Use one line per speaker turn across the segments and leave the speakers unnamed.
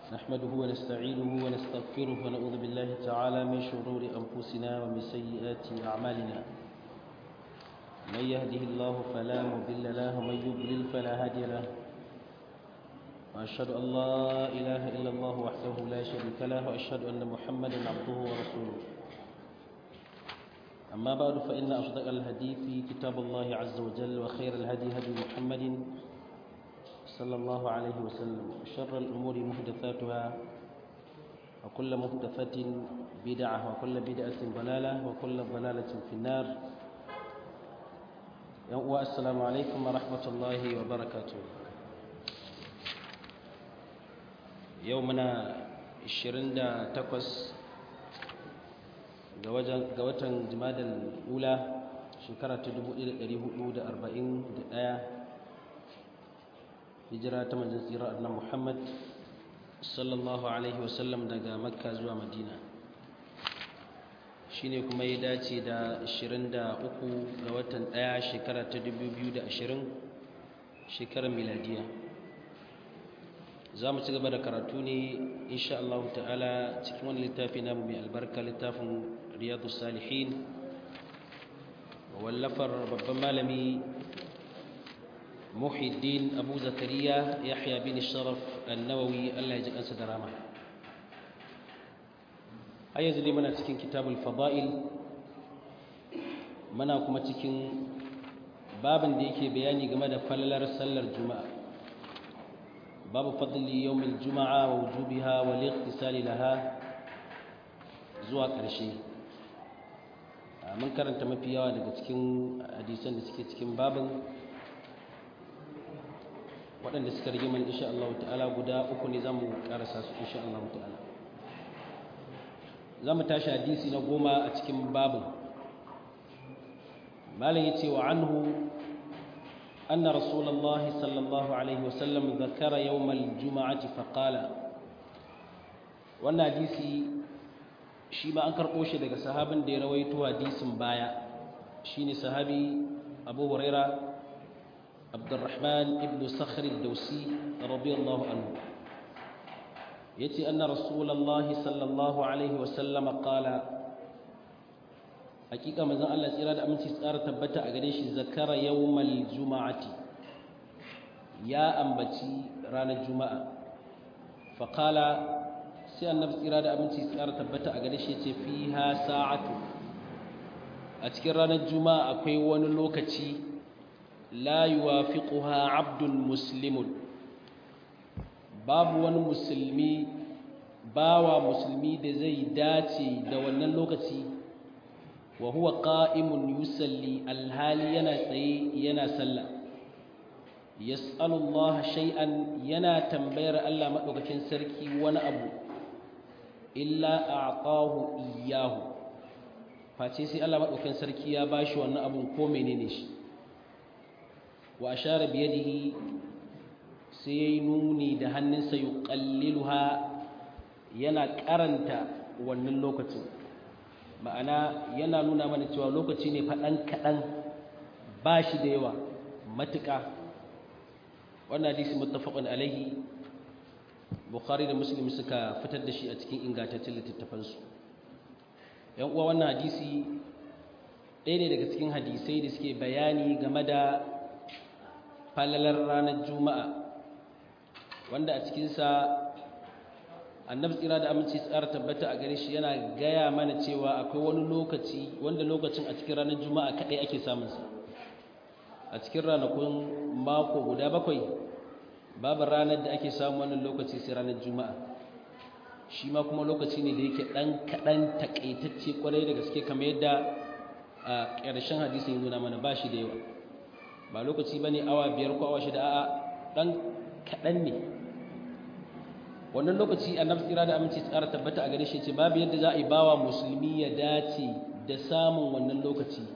نحمده ونستعينه ونستغفره ونعوذ بالله تعالى من شرور أنفسنا ومن سيئات أعمالنا من يهده الله فلا مضل له ومن يضلل فلا هادي له وأشهد أن لا إله إلا الله وحده لا شريك له وأشهد أن محمدا عبده ورسوله أما بعد فإن أصدق الحديث كتاب الله عز وجل وخير الهدي هدي محمد صلى الله عليه وسلم شر الأمور محدثاتها وكل محدثة بدعة وكل بدعة ضلالة وكل ضلالة في النار السلام عليكم ورحمة الله وبركاته يومنا 28 ga watan jimadar ula shekara ta 1441 hijira ta manzan tsira annan muhammad sallallahu alaihi wasallam daga makka zuwa madina shine kuma ya dace da 23 ga watan 1 shekara ta 2020 shekarar miladiya za mu ci gaba da karatu ne insha Allah ta'ala cikin wani littafi namu mai albarka littafin riyadu salihin wallafar babban malami muhiddin abu zakariya yahya bin sharaf annawawi Allah ya ji kansa da rama har yanzu dai muna cikin kitabul fada'il muna kuma cikin babin da yake bayani game da falalar sallar juma'a babu fadli yawmil juma'a wa wujubiha wal ightisali laha zuwa ƙarshe mun karanta mafi yawa daga cikin hadisan da suke cikin babin waɗanda suka rage mana insha Allah ta'ala guda uku ne zamu karasa su insha Allah ta'ala zamu tashi hadisi na goma a cikin babin malam yace wa anhu أن رسول الله صلى الله عليه وسلم ذكر يوم الجمعة فقال wannan hadisi shi ma an karɓo shi daga sahabin da ya rawaito hadisin baya shine sahabi Abu Huraira Abdurrahman ibn Sakhr ad-Dawsi radiyallahu anhu yace anna rasulullahi sallallahu alaihi wasallam qala hakika manzon Allah tsira da aminci tsara tabbata a gare shi zakara yawmal juma'ati ya ambaci ranar juma'a faqala sai annabi tsira da aminci tsara tabbata a gare shi yace fiha sa'atu a cikin ranar juma'a akwai wani lokaci la yuwafiquha 'abdun muslimun babu wani musulmi bawa musulmi da zai dace da wannan lokaci wa huwa qa'imun yusalli alhali yana tsaye yana sallah yas'alullaha shay'an yana tambayar Allah madaukakin sarki wani abu illa a'tahu iyyahu face sai Allah madaukakin sarki ya bashi wannan abun ko menene shi wa ashara bi yadihi sai yayi nuni da hannunsa yuqalliluha yana karanta wannan lokacin ma'ana yana nuna mana cewa lokaci ne faɗan kaɗan ba shi da yawa matuƙa wannan hadisi muttafaqun alaihi bukhari da muslim suka fitar da shi a cikin ingantaccen littattafansu yan uwa wannan hadisi ɗaya ne daga cikin hadisai da suke bayani game da falalar ranar juma'a wanda a cikinsa annabi tsira da aminci tsara tabbata a gare shi yana gaya mana cewa akwai wani lokaci wanda lokacin a cikin ranar juma'a kaɗai ake samunsa a cikin ranakun mako guda bakwai babu ranar da ake samun wannan lokaci sai ranar juma'a shi ma kuma lokaci ne da yake ɗan kaɗan taƙaitacce ƙwarai da gaske kamar yadda a ƙarshen hadisi ya nuna mana ba shi da yawa ba lokaci ba ne awa biyar ko awa shida a'a ɗan kaɗan ne wannan lokaci annabi tsira da aminci tsara tabbata a gare shi ce babu yadda za a yi bawa musulmi ya dace da samun wannan lokaci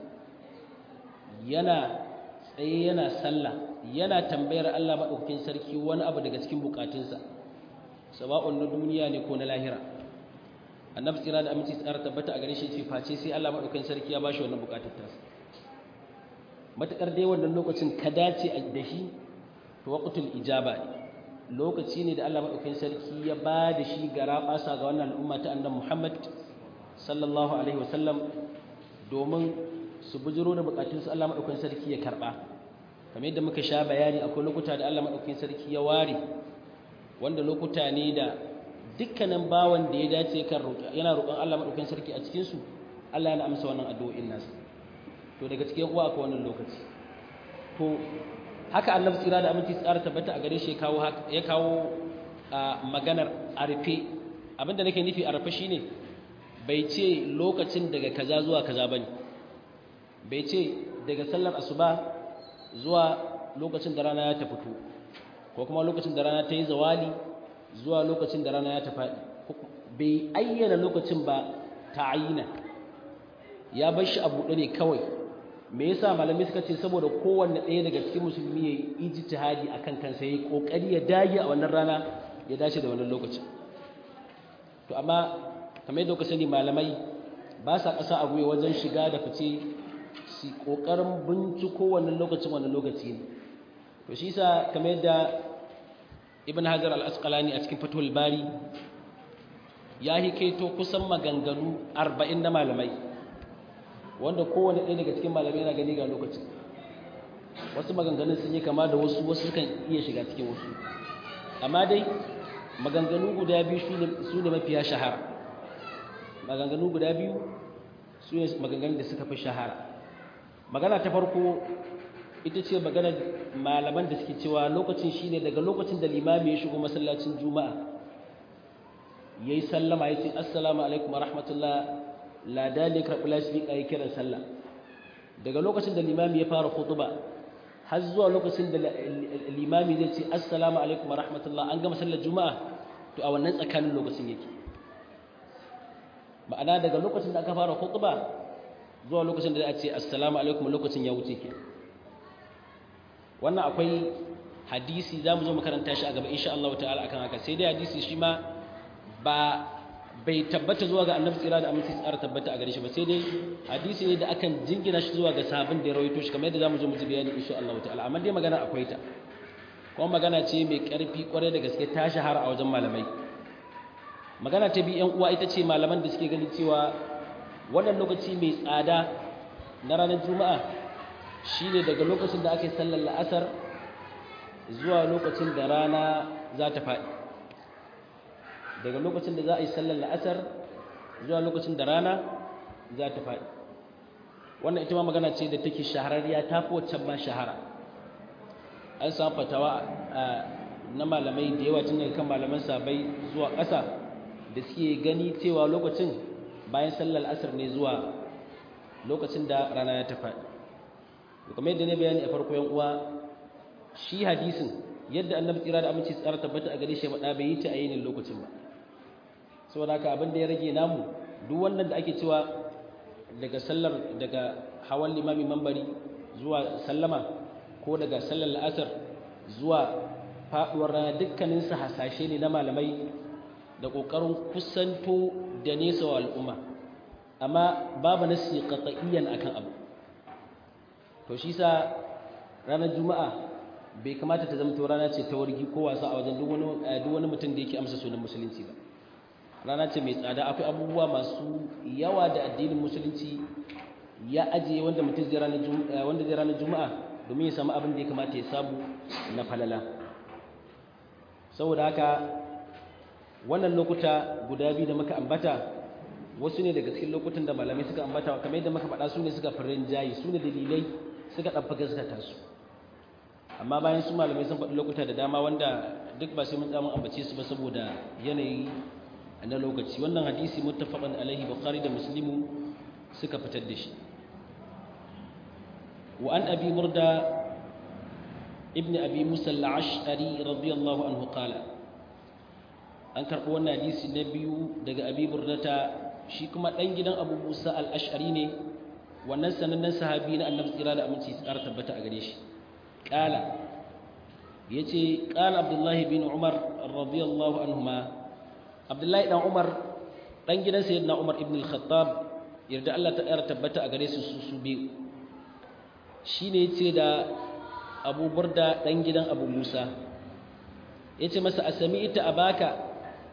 yana tsaye yana sallah yana tambayar Allah maɗaukakin sarki wani abu daga cikin bukatunsa sawa'un na duniya ne ko na lahira annabi tsira da aminci tsara tabbata a gare shi ce face sai Allah maɗaukakin sarki ya bashi wannan bukatar tasa matakar dai wannan lokacin ka dace da shi to waqtul ijaba ne lokaci ne da Allah maɗaukin sarki ya ba da shi ga raɓasa ga wannan al'umma ta annan Muhammad sallallahu alaihi wasallam domin su bujiro da bukatunsu Allah maɗaukin sarki ya karɓa kamar yadda muka sha bayani akwai lokuta da Allah maɗaukin sarki ya ware wanda lokuta ne da dukkanin bawan da ya dace kan yana roƙon Allah maɗaukin sarki a cikinsu Allah yana amsa wannan addu'o'in nasu to daga cikin uwa akwai wannan lokaci to haka annabi tsira da aminci tsara tabbata a gare shi ya kawo maganar arfe abinda nake nufi arfe shine bai ce lokacin daga kaza zuwa kaza bane bai ce daga sallar asuba zuwa lokacin da rana ya ta fito ko kuma lokacin da rana ta yi zawali zuwa lokacin da rana ya ta faɗi bai ayyana lokacin ba ta ayyana ya bar shi a buɗe ne kawai me yasa malamai suka ce saboda kowanne ɗaya daga cikin musulmi ya yi ijtihadi akan kansa ya yi ƙoƙari ya dage a wannan rana ya dace da wannan lokacin to amma kamar yadda kuka sani malamai ba sa ƙasa a gwiwa wajen shiga da fice su ƙoƙarin binciko wannan lokacin wannan lokaci ne to shi yasa kamar yadda ibn hajar al-asqalani a cikin fatul bari ya hikaito kusan maganganu arba'in na malamai wanda kowane ɗaya daga cikin malamai yana gani ga lokacin wasu maganganun sun yi kama da wasu wasu sukan iya shiga cikin wasu amma dai maganganu guda biyu su ne mafiya shahara maganganu guda biyu su ne maganganun da suka fi shahara magana ta farko ita ce maganar malaman da suke cewa lokacin shine daga lokacin da limami ya shigo masallacin juma'a ya yi sallama ya ce assalamu alaikum wa rahmatullah ladani karɓi lasifika ya kiran sallah daga lokacin da limami ya fara khutuba har zuwa lokacin da limami zai ce assalamu alaikum wa rahmatullah an gama sallar juma'a to a wannan tsakanin lokacin yake ma'ana daga lokacin da aka fara khutuba zuwa lokacin da za a ce assalamu alaikum lokacin ya wuce ke wannan akwai hadisi za mu zo makaranta shi a gaba insha Allah ta'ala akan haka sai dai hadisi shi ma ba bai tabbata zuwa ga annabi tsira da aminci tsara tabbata a gare shi ba sai dai hadisi ne da akan jingina shi zuwa ga sahabin da ya rawaito shi kamar yadda zamu zo mu ji bayani insha Allah ta'ala amma dai magana akwai ta kuma magana ce mai karfi kwarai da gaske ta shahara a wajen malamai magana ta bi yan uwa ita ce malaman da suke ganin cewa wannan lokaci mai tsada na ranar juma'a shine daga lokacin da ake sallar la'asar zuwa lokacin da rana za ta faɗi daga lokacin da za a yi sallar la'asar zuwa lokacin da rana za ta faɗi wannan ita ma magana ce da take shahararriya ta fi waccan ma shahara an samu fatawa na malamai da yawa tun daga kan malaman sabai zuwa ƙasa da suke gani cewa lokacin bayan sallar asar ne zuwa lokacin da rana ya ta faɗi kamar yadda ne bayani a farko yan uwa shi hadisin yadda annabi tsira da aminci tsara tabbata a gare shi faɗa bai yi ta a yinin lokacin ba saboda haka abin da ya rage namu duk wannan da ake cewa daga sallar daga hawan limami mambari zuwa sallama ko daga sallar la'asar zuwa faɗuwar rana dukkanin su hasashe ne na malamai da ƙoƙarin kusanto da nesa wa al'umma amma babu nasi qat'iyyan akan abu to shi sa ranar juma'a bai kamata ta zama rana ce ta wargi ko wasa a wajen duk wani mutum da yake amsa sunan musulunci ba rana ce mai tsada akwai abubuwa masu yawa da addinin musulunci ya ajiye wanda mutum zai ranar juma'a domin ya samu abin da ya kamata ya samu na falala saboda haka wannan lokuta guda biyu da muka ambata wasu ne daga cikin lokutan da malamai suka ambata kamar yadda muka faɗa su ne suka farin jayi su ne dalilai suka ɗabba gaskata su amma bayan su malamai sun faɗi lokuta da dama wanda duk ba sai mun tsamun ambace su ba saboda yanayi na lokaci wannan hadisi muttafaqan alaihi bukhari da muslimu suka fitar da shi wa an abi murda ibn abi musa al-ash'ari radiyallahu anhu qala an karɓo wannan hadisi na biyu daga abi murdata shi kuma ɗan gidan abu musa al-ash'ari ne wannan sanannen sahabi na annabi tsira da aminci tsara tabbata a gare shi qala yace qala abdullahi bin umar radiyallahu anhuma abdullahi dan umar dan gidan sayyidina umar ibn al-khattab yarda Allah ta yara tabbata a gare su su su biyu shine yace da abu burda dan gidan abu musa yace masa asami'ta abaka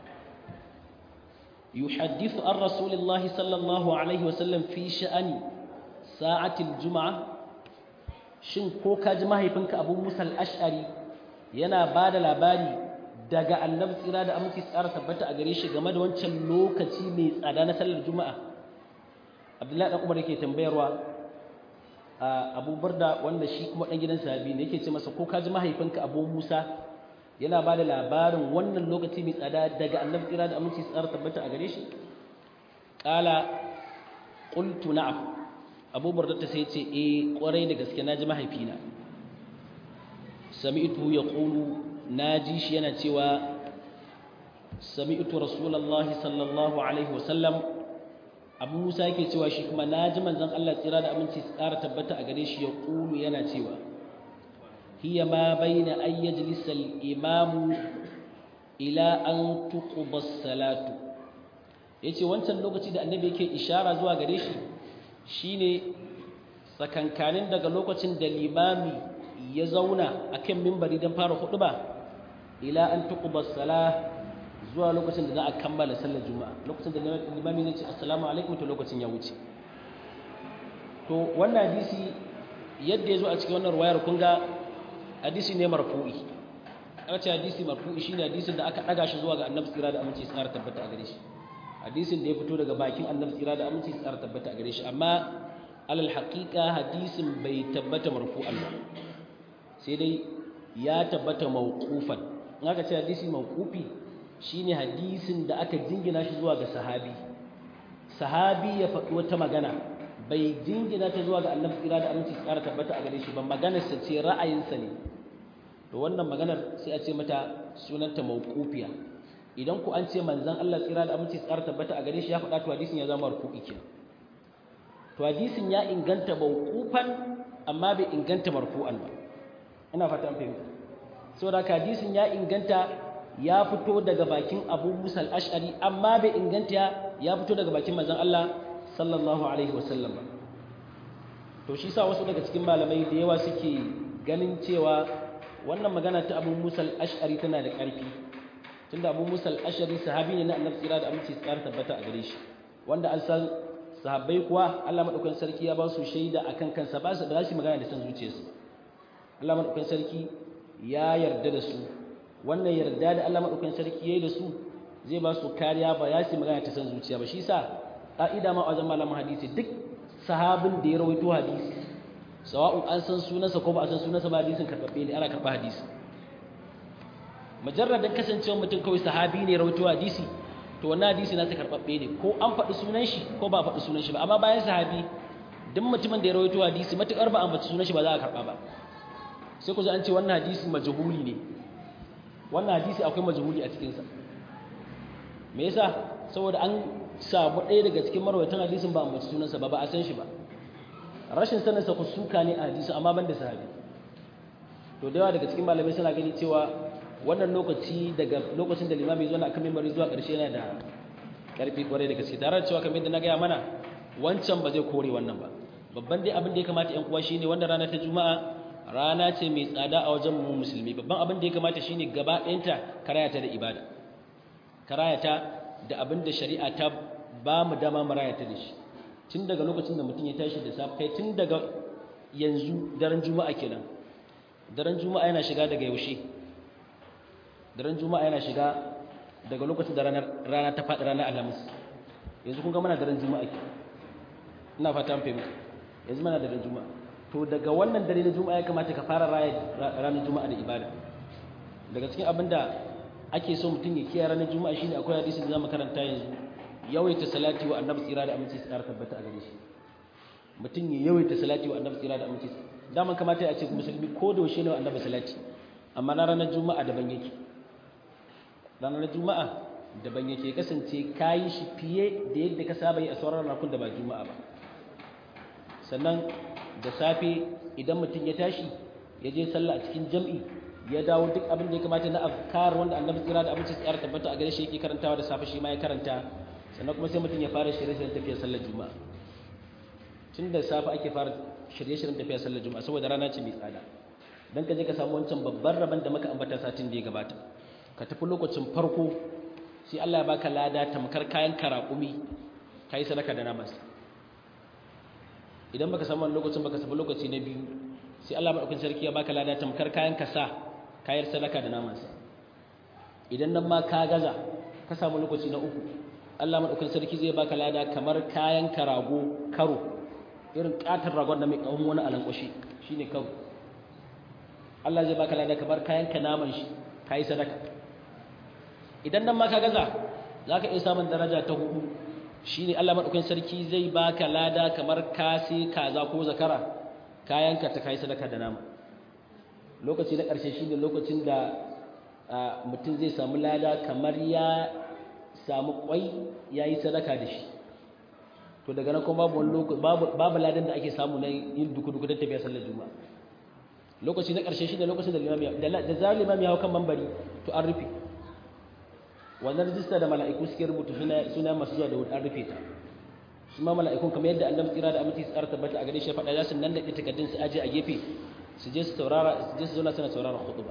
yuhaddithu an rasulillahi sallallahu alaihi wasallam fi sha'ani sa'atil juma'a shin ko ka ji mahaifinka abu musa al-ash'ari yana ba da labari daga annabi tsira da aminci tsara tabbata a gare shi game da wancan lokaci mai tsada na sallar juma'a abdullahi dan umar yake tambayarwa abu burda wanda shi kuma dan gidan sahabi ne yake ce masa ko ka ji mahaifinka abu musa yana ba da labarin wannan lokaci mai tsada daga annabi tsira da aminci tsara tabbata a gare shi qala qultu na'am abu burda ta sai ce eh kwarai da gaske naji mahaifina sami'tu yaqulu naji shi yana cewa sami'tu rasulullahi sallallahu alaihi wasallam abu musa yake cewa shi kuma na ji manzan allah tsira da aminci tsara tabbata a gare shi ya ƙulu yana cewa hiya ma baina an yajlisa al-imamu ila an tuqba salatu yace wancan lokaci da annabi yake ishara zuwa gare shi shine tsakankanin daga lokacin da limami ya zauna akan mimbari don fara huɗuba ila an tuqba salah zuwa lokacin da za a kammala sallar juma'a lokacin da limami zai ce assalamu alaikum to lokacin ya wuce to wannan hadisi yadda ya zo a cikin wannan ruwayar kun ga hadisi ne marfu'i aka ce hadisi marfu'i shine hadisin da aka daga shi zuwa ga annabi tsira da aminci tsara tabbata a gare shi hadisin da ya fito daga bakin annabi tsira da aminci tsara tabbata a gare shi amma alal haqiqa hadisin bai tabbata marfu'an ba sai dai ya tabbata mawqufan in aka ce hadisi mawqufi shine hadisin da aka jingina shi zuwa ga sahabi sahabi ya faɗi wata magana bai jingina ta zuwa ga annabi tsira da aminci tsara tabbata a gare shi ba maganarsa ce ra'ayinsa ne to wannan maganar sai a ce mata sunanta mawqufiya idan ku an ce manzon Allah tsira da aminci tsara tabbata a gare shi ya faɗa to hadisin ya zama marfu'i kenan to hadisin ya inganta mawqufan amma bai inganta marfu'an ba ina fata an fahimta saboda hadisin ya inganta ya fito daga bakin Abu Musa al-Ash'ari amma bai inganta ya fito daga bakin manzon Allah sallallahu alaihi wasallam ba to shi sa wasu daga cikin malamai da yawa suke ganin cewa wannan magana ta Abu Musa al-Ash'ari tana da ƙarfi tunda Abu Musa al-Ash'ari sahabi ne na Annabi tsira da aminci tsara tabbata a gare shi wanda an san sahabbai kuwa Allah madaukakin sarki ya ba su shaida akan kansa ba su ba su magana da san zuciyarsu Allah madaukakin sarki ya yarda da su wannan yarda da Allah madaukakin sarki yayi da su zai ba su kariya ba ya su magana ta san zuciya ba shi sa ka'ida ma a wajen malamin hadisi duk sahabin da ya rawaito hadisi sawa'un an san sunansa ko ba a san sunansa ba hadisin karɓaɓɓe ne ana karɓa hadisi majarradin kasancewar mutum kawai sahabi ne rawaito hadisi to wannan hadisi na ta karɓaɓɓe ne ko an faɗi sunan shi ko ba a faɗi sunan shi ba amma bayan sahabi duk mutumin da ya rawaito hadisi matuƙar ba a faɗi sunan shi ba za a karɓa ba sai ku ji an ce wannan hadisi majhuli ne wannan hadisi akwai majhuli a cikinsa me yasa saboda an samu ɗaya daga cikin marwaitan hadisin ba a mace sunansa ba ba a san shi ba rashin saninsa ku suka ne a hadisin amma ban da sahabi to da yawa daga cikin malamai suna gani cewa wannan lokaci daga lokacin da limami zuwa akan mimbari zuwa ƙarshe yana da ƙarfi kwarai da gaske tare da cewa kamar yadda na gaya mana wancan ba zai kore wannan ba babban dai abin da ya kamata ƴan uwa shine wanda rana ta juma'a rana ce mai tsada a wajen mu musulmi babban abin da ya kamata shine gaba ɗayanta karayata da ibada karayata da abin da shari'a ta ba mu dama mu rayata da shi tun daga lokacin da mutum ya tashi da safe kai tun daga yanzu daren juma'a kenan daren juma'a yana shiga daga yaushe daren juma'a yana shiga daga lokacin da rana ta faɗi ranar alhamis yanzu kun ga mana daren juma'a ke ina fata an fahimta yanzu mana daren juma'a to daga wannan dare na juma'a ya kamata ka fara raya ranar juma'a da ibada daga cikin abin da ake so mutum ya kiyaye ranar juma'a shine akwai hadisi da zamu karanta yanzu yawaita salati wa annabi tsira da aminci tsara tabbata a gare shi mutum ya yawaita salati wa annabi tsira da aminci daman kamata ya ce musulmi ko da yaushe ne wa annabi salati amma na ranar juma'a daban yake ranar juma'a daban yake kasance kayi shi fiye da yadda ka saba yi a sauran ranakun da ba juma'a ba sannan da safe idan mutum ya tashi ya je sallah a cikin jam'i ya dawo duk abin da ya kamata na afkar wanda annabi tsira da abinci tsara tabbata a gare shi yake karantawa da safe shi ma ya karanta sannan kuma sai mutum ya fara shirye-shiryen tafiyar sallar juma'a tun da safe ake fara shirye-shiryen tafiyar sallar juma'a saboda rana ce mai tsada dan ka je ka samu wancan babban rabon da muka ambata satin da ya gabata ka tafi lokacin farko sai Allah ya baka lada tamkar kayan karaƙumi kai sadaka da namansa idan baka samu lokacin baka tafi lokaci na biyu sai Allah madaukakin sarki ya baka lada tamkar kayan kasa kayar sadaka da namansa idan nan ma ka gaza ka samu lokaci na uku Allah madaukakin sarki zai baka lada kamar kayan karago karo irin katar ragon da mai kawun wani alankwashi shine karo Allah zai baka lada kamar kayan ka naman shi kai sadaka idan nan ma ka gaza zaka iya samun daraja ta hudu shine Allah madaukakin sarki zai baka lada kamar kasi kaza ko zakara kayanka ta kai sadaka da nama lokaci na ƙarshe shine lokacin da mutum zai samu lada kamar ya samu kwai yayi sadaka da shi to daga nan kuma babu babu babu ladan da ake samu na yin duku duku don tafiya sallar juma'a lokaci na ƙarshe shine lokacin da limami da zarar limami ya hau kan mambari to an rufe wannan rijista da mala'iku suke rubuta suna masu zuwa da wuri an rufe ta su ma mala'ikun kamar yadda annabi tsira da aminci tsara tabbata a gare shi faɗa za su nan da ita takardun su aje a gefe su je su taurara su je su zauna suna saurara khutba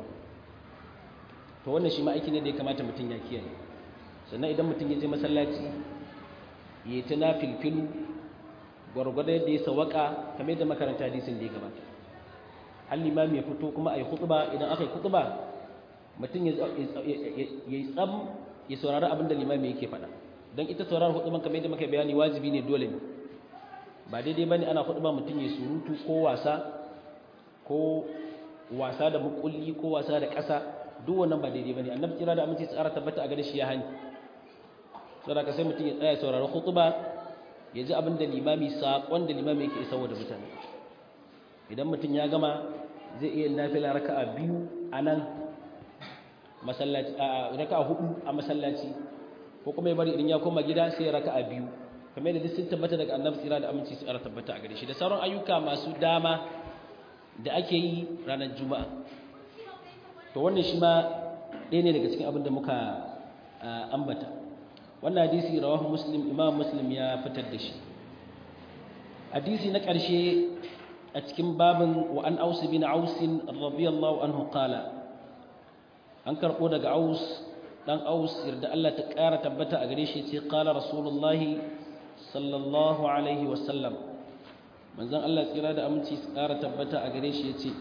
to wannan shi ma aiki ne da ya kamata mutum ya kiyaye sannan idan mutum ya je masallaci ya ta na filfilu gwargwado yadda ya sawaka kamar yadda makaranta hadisin da ya gabata hal limami ya fito kuma a yi khutba idan aka yi khutba mutum ya yi tsam ya saurari abin da limami yake faɗa don ita sauraron huduban kamar yadda muka bayani wajibi ne dole ne ba daidai bane ana huduba mutum ya surutu ko wasa ko wasa da mukulli ko wasa da ƙasa duk wannan ba daidai bane annabi kira da aminci tsara tabbata a gare shi ya hani saboda ka sai mutum ya tsaya sauraron hutuba ya ji abin da limami saƙon da limami yake isarwa da mutane idan mutum ya gama zai iya nafila raka'a biyu a nan masallaci a raka'a hudu a masallaci ko kuma ya bari idan ya koma gida sai ya raka'a biyu kamar da duk sun tabbata daga annabi tsira da aminci tsara tabbata a gare shi da sauran ayyuka masu dama da ake yi ranar juma'a to wannan shi ma ɗaya ne daga cikin abin da muka ambata wannan hadisi rawahu muslim imam muslim ya fitar da shi hadisi na ƙarshe a cikin babin wa an aus bin aus radiyallahu anhu qala an karɓo daga aus dan aus yarda Allah ta ƙara tabbata a gare shi ce qala rasulullahi sallallahu alaihi wasallam manzon Allah tsira da aminci su ƙara tabbata a gare shi yace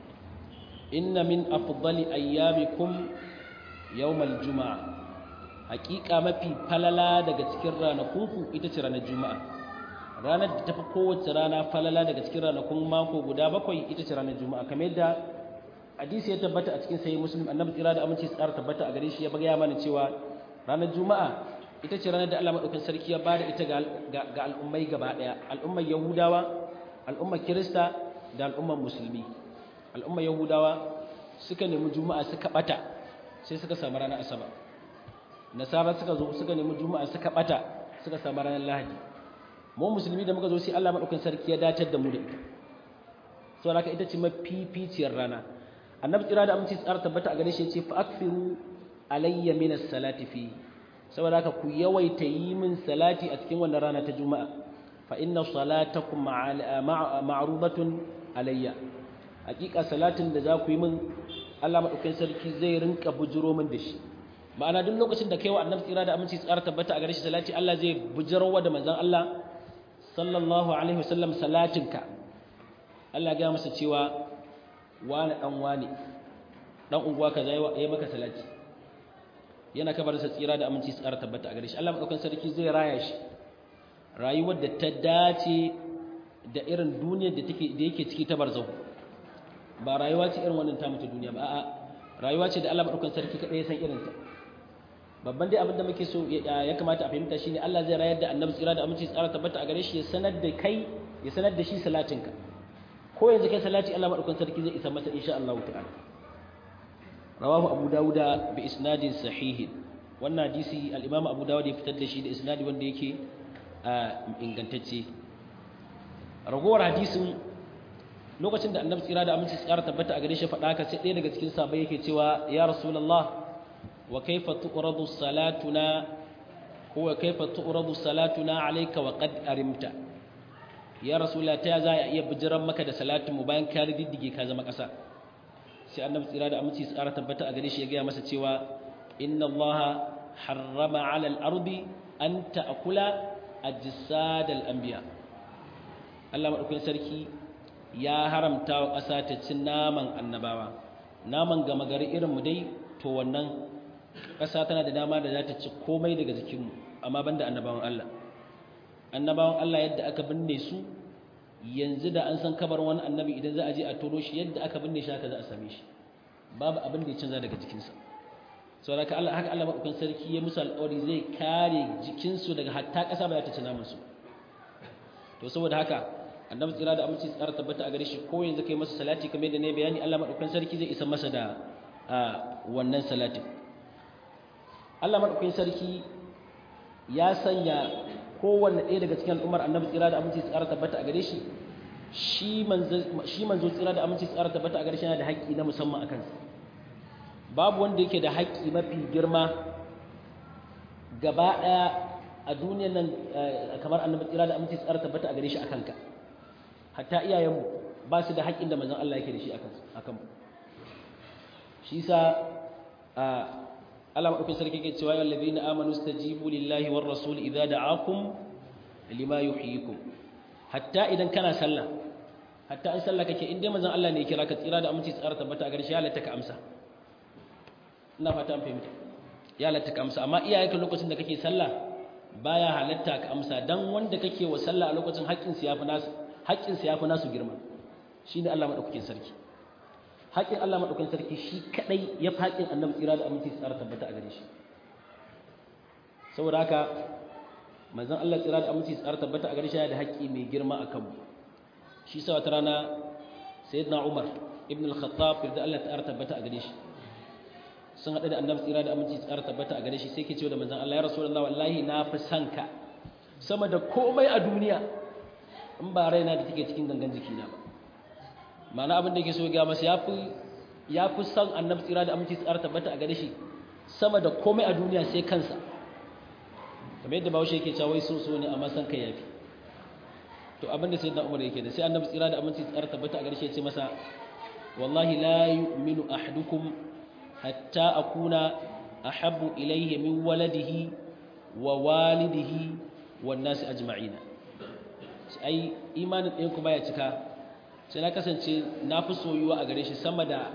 inna min afdali ayyamikum yawmal juma'a haƙiƙa mafi falala daga cikin ranakunku ita ce ranar juma'a ranar da tafi kowace rana falala daga cikin ranakun mako guda bakwai ita ce ranar juma'a kamar yadda hadisi ya tabbata a cikin sahih muslim annabi tsira da aminci tsara tabbata a gare shi ya bagaya mana cewa ranar juma'a ita ce ranar da Allah madaukakin sarki ya bada ita ga al'ummai gaba daya al'ummar yahudawa al'ummar kirista da al'ummar musulmi al'ummar yahudawa suka nemi juma'a suka bata sai suka samu ranar asabar nasara suka zo suka nemi juma'a suka bata suka samu ranar lahadi mu musulmi da muka zo sai Allah madaukakin sarki ya dacar da mu da ita saboda haka ita ce mafificiyar rana annabi tsira da aminci tsara tabbata a gare shi ce fa akfiru alayya min as-salati fi saboda haka ku yawaita yi min salati a cikin wannan rana ta juma'a fa inna salatakum ma'rubatun alayya hakika salatin da za ku yi min Allah madaukakin sarki zai rinka bujiro min da shi ma'ana duk lokacin da kai wa annabi tsira da aminci tsara tabbata a gare shi salati Allah zai bujirowa da manzon Allah sallallahu alaihi wasallam salatinka Allah ya masa cewa wani dan wani dan unguwa kaza yayi maka salati yana kabar sa tsira da aminci tsara tabbata a gare shi Allah madaukakin sarki zai raya shi rayuwar da ta dace da irin duniyar da take da yake ciki ta barzahu ba rayuwa ce irin wannan ta mutu duniya ba a'a rayuwa ce da Allah madaukakin sarki kadai ya san irin ta babban dai abin da muke so ya kamata a fahimta shine Allah zai rayar da annabi tsira da aminci tsara tabbata a gare shi ya sanar da kai ya sanar da shi salatinka ko yanzu kai salati Allah madaukakin sarki zai isa masa insha Allah ta'ala rawahu abu dawuda bi isnadin sahih wannan hadisi al-imam abu dawud ya fitar da shi da isnadi wanda yake ingantacce ragowar hadisin lokacin da annabi tsira da aminci tsara tabbata a gare shi faɗa ka sai ɗaya daga cikin sahabbai yake cewa ya rasulullah wa kaifa tu'radu salatuna huwa kaifa tu'radu salatuna alayka wa qad arimta ya rasulullah ta za a iya bijiran maka da salatin mu bayan ka riddige ka zama ƙasa sai annabi tsira da aminci tsara tabbata a gare shi ya gaya masa cewa inna allaha harrama 'ala al-ardi an ta'kula ajsad al-anbiya Allah madaukakin sarki ya haramta wa ƙasa ta ci naman annabawa naman gama gari irin mu dai to wannan ƙasa tana da dama da za ta ci komai daga jikinmu amma banda annabawan Allah annabawan Allah yadda aka binne su yanzu da an san kabar wani annabi idan za a je a tono shi yadda aka binne shi haka za a same shi babu abin da ya canza daga jikinsa saboda haka Allah haka Allah madaukakin sarki ya musu alƙawari zai kare jikinsu daga hatta ƙasa ba za ta ci naman su to saboda haka annabi tsira da aminci tsara tabbata a gare shi ko yanzu kai masa salati kamar yadda ne bayani Allah madaukakin sarki zai isa masa da wannan salatin Allah madaukakin sarki ya sanya kowanne ɗaya daga cikin al'ummar annabi tsira da aminci tsara tabbata a gare shi shi manzo tsira da aminci tsara tabbata a gare shi yana da haƙƙi na musamman a kansa babu wanda yake da haƙƙi mafi girma gaba ɗaya a duniyar nan kamar annabi tsira da aminci tsara tabbata a gare shi a kanka hatta iyayenmu ba su da haƙƙin da manzon Allah yake da shi a kanmu shi sa Allah maɗaukin sarki ke cewa yau labi na amanu stajibu lillahi war rasul idza da'akum lima yuhyikum hatta idan kana sallah hatta in sallah kake in dai manzon Allah ne ya kira ka tsira da aminci tsara tabbata a gare shi ya halatta ka amsa ina fata an fahimta ya halatta ka amsa amma iyayenka lokacin da kake sallah baya halatta ka amsa dan wanda kake wa sallah a lokacin haƙƙin sa yafi nasu haƙƙin sa yafi nasu girma shine Allah maɗaukakin sarki haƙin Allah maɗaukan sarki shi kaɗai ya fi haƙin annabi tsira da aminci tsara tabbata a gare shi saboda haka manzon Allah tsira da aminci tsara tabbata a gare shi da haƙƙi mai girma a kanmu shi sa wata rana sayyidina Umar ibn al-Khattab da Allah tsara tabbata a gare shi sun haɗu da annabi tsira da aminci tsara tabbata a gare shi sai ke cewa da manzon Allah ya rasulullahi wallahi na fi son ka sama da komai a duniya in ba raina da take cikin gangan jikina ba mana abin da yake so ga masa yafi yafi san annabi tsira da aminci tsara tabbata a gare shi sama da komai a duniya sai kansa kamar yadda bawo yake cewa wai so so ne amma san kai yafi to abin da sayyidina Umar yake da sai annabi tsira da aminci tsara tabbata a gare shi ya ce masa wallahi la yu'minu ahadukum hatta akuna ahabbu ilayhi min waladihi wa walidihi wan nasi ajma'ina ai imanin ɗayan ku baya cika sai na kasance na fi soyuwa a gare shi sama da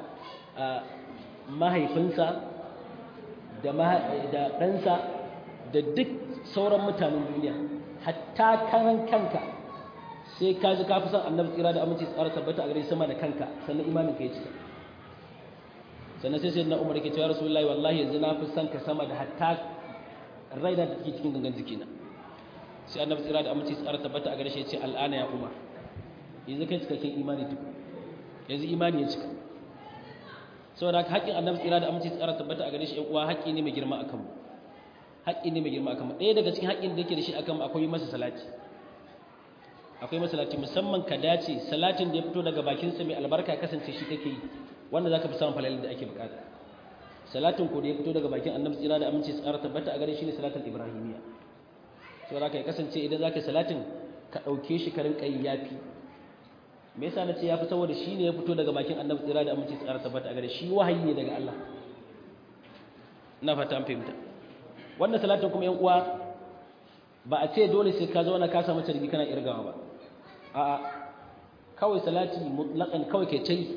mahaifinsa da ɗansa da duk sauran mutanen duniya hatta karan kanka sai ka ji ka fi son annabi tsira da aminci tsara tabbata a gare shi sama da kanka sannan imanin ka ya cika sannan sai sai na umar ke cewa rasulullahi wallahi yanzu na fi son ka sama da hatta raina da take cikin gangan jikina sai annabi tsira da aminci tsara tabbata a gare shi ya ce al'ana ya umar yanzu kai cikakken imani duk yanzu imani ya cika saboda haka haƙƙin annabi tsira da aminci tsara tabbata a gare shi ƴan uwa haƙƙi ne mai girma akan mu haƙƙi ne mai girma akan mu ɗaya daga cikin haƙƙin da yake da shi akan mu akwai masa salati akwai masa salati musamman ka dace salatin da ya fito daga bakin sa mai albarka ya kasance shi kake yi wanda zaka fi samun falalin da ake bukata salatin ko da ya fito daga bakin annabi tsira da aminci tsara tabbata a gare shi ne salatin ibrahimiyya saboda haka ya kasance idan zaka salatin ka ɗauke shi ka rinƙa yi yafi me yasa nace yafi saboda shi ne ya fito daga bakin annabi tsira da aminci tsara tabbata a gare shi wahayi ne daga Allah ina fata an fahimta wannan salatin kuma yan uwa ba a ce dole sai ka zauna ka samu tarbi kana irgawa ba a'a kawai salati mutlaqan kawai kai tai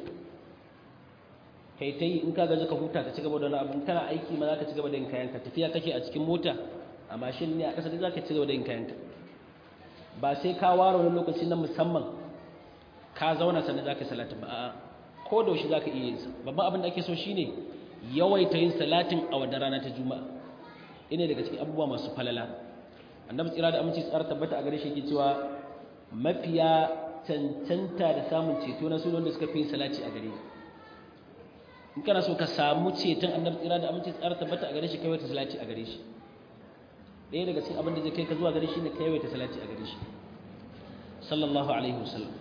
kai tai in ka gaji ka huta ka cigaba da wani abu kana aiki ma zaka cigaba da yin kayanka tafiya kake a cikin mota a mashin ne a ƙasa dai zaka cigaba da yin kayanka ba sai ka ware wani lokaci na musamman ka zauna sannan za ka salatin ba a ko da za ka iya yin sa babban abin da ake so shine yawaita yin salatin a wadda rana ta juma'a ina daga cikin abubuwa masu falala annabi tsira da aminci tsara tabbata a gare shi yake cewa mafiya cancanta da samun ceto na sunan da suka fi salati a gare in kana so ka samu ceton annabi tsira da aminci tsara tabbata a gare shi kai wata salati a gare shi ɗaya daga cikin abin da zai kai ka zuwa gare shi ne kai wata salati a gare shi sallallahu alaihi wasallam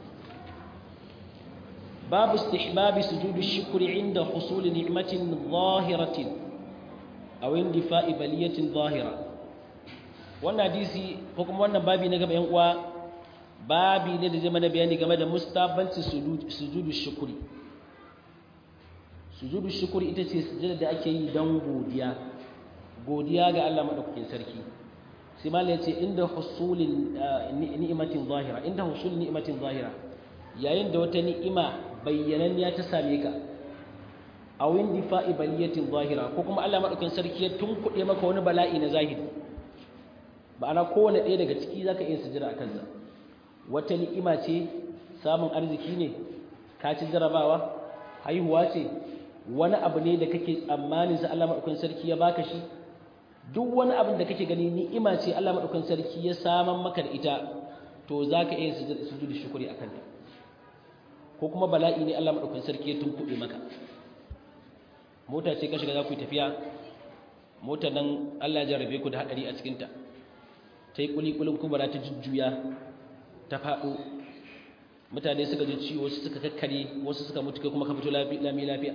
باب استحباب سجود الشكر عند حصول نعمة ظاهرة أو اندفاء بلية ظاهرة wannan hadisi ko kuma wannan babi na gaba yan uwa babi ne da zai mana bayani game da mustabanci sujudu shukuri sujudu shukuri ita ce sujada da ake yi don godiya godiya ga Allah madaukakin sarki sai malai ya ce inda husulin ni'imatin zahira inda husul ni'imatin zahira yayin da wata ni'ima bayyananniya ta same ka a windi fa'i baliyatin zahira ko kuma Allah madaukakin sarki ya tunkuɗe maka wani bala'i na zahiri ma'ana kowane ɗaya daga ciki zaka iya sujada a kansa wata ni'ima ce samun arziki ne ka ci jarabawa haihuwa ce wani abu ne da kake tsammanin sa Allah madaukakin sarki ya baka shi duk wani abin da kake gani ni'ima ce Allah madaukakin sarki ya saman maka da ita to zaka iya sujudu shukuri akan ta ko kuma bala'i ne Allah madaukakin sarki ya tunkuɗe maka mota ce ka shiga za ku yi tafiya motar nan Allah ya jarrabe ku da hadari a cikin ta ta yi kulikulin kubara ta jujjuya ta faɗo mutane suka ji ciwo wasu suka kakkare wasu suka mutu kai kuma ka fito lami lafiya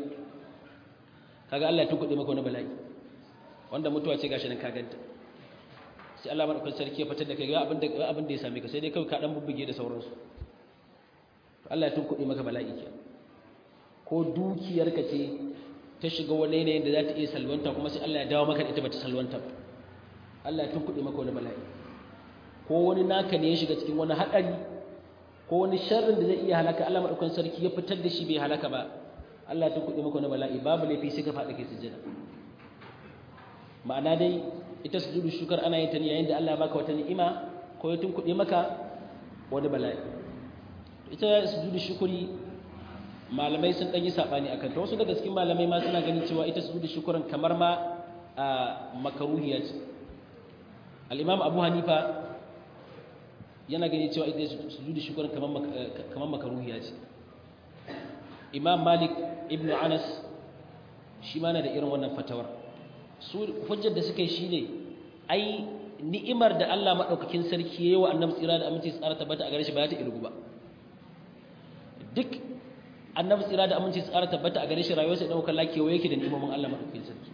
kaga Allah ya tunkuɗe maka wani bala'i wanda mutuwa ce gashi nan ka ganta sai Allah madaukakin sarki ya fitar da kai ga abin da abin da ya same ka sai dai kai ka dan bubbuge da sauransu Allah ya tunkuɗe maka bala'i ke ko dukiyarka ce ta shiga wani yanayin da za ta iya salwanta kuma sai Allah ya dawo maka da ita bata salwanta ba Allah ya tunkuɗe maka wani bala'i ko wani naka ne ya shiga cikin wani haɗari ko wani sharrin da zai iya halaka Allah madaukakin sarki ya fitar da shi bai halaka ba Allah ya tunkuɗe maka wani bala'i babu laifi sai ka faɗi kai sujjada ma'ana dai ita sujudu shukar ana yin ta ne yayin da Allah ya baka wata ni'ima ko ya tunkuɗe maka wani bala'i ita sujudu shukuri malamai sun ɗan yi saɓani a kanta wasu daga cikin malamai ma suna ganin cewa ita sujudu shukurin kamar ma a makaruhiya ce al'imam abu hanifa yana gani cewa ita sujudu shukurin kamar makaruhiya ce imam malik ibn anas shi ma na da irin wannan fatawar su hujjar da suka yi shi ne ai ni'imar da Allah maɗaukakin sarki ya yi wa annabi tsira da aminci tsara tabbata a gare shi ba ta irgu ba duk annabi tsira da aminci tsara tabbata a gare shi rayuwarsa idan kalla kewa yake da ni'imomin Allah madaukakin sarki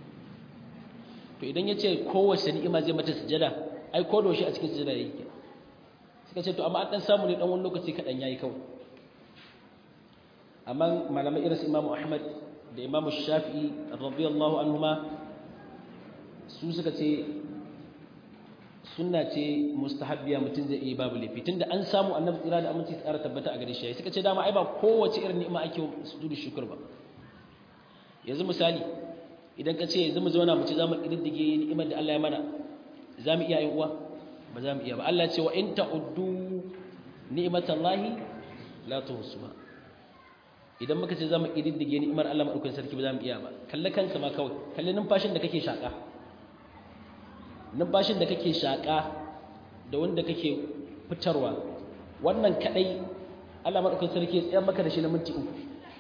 to idan ya ce kowace ni'ima zai mata sujada ai ko da shi a cikin sujada yake suka ce to amma an dan samu ne dan wani lokaci kadan yayi kawai amma malamai irin su Imam Ahmad da Imam Shafi'i radiyallahu anhuma su suka ce sunna ce mustahabbiya mutum zai iya babu laifi tunda an samu annabi tsira da aminci tsara tabbata a gare shi suka ce dama ai ba kowace irin ni'ima ake sujudu shukr ba yanzu misali idan ka ce yanzu mu zauna mu ci zamu kididdige ni'imar da Allah ya mana zamu iya yin uwa ba zamu iya ba Allah ya ce wa in ta'uddu ni'matallahi la tuhsuha idan muka ce zamu kididdige ni'imar Allah madaukakin sarki ba zamu iya ba kalle kanka ma kawai kalle numfashin da kake shaka numfashin da kake shaƙa da wanda kake fitarwa wannan kadai Allah madaukakin sarki ya tsaya maka da shi na minti uku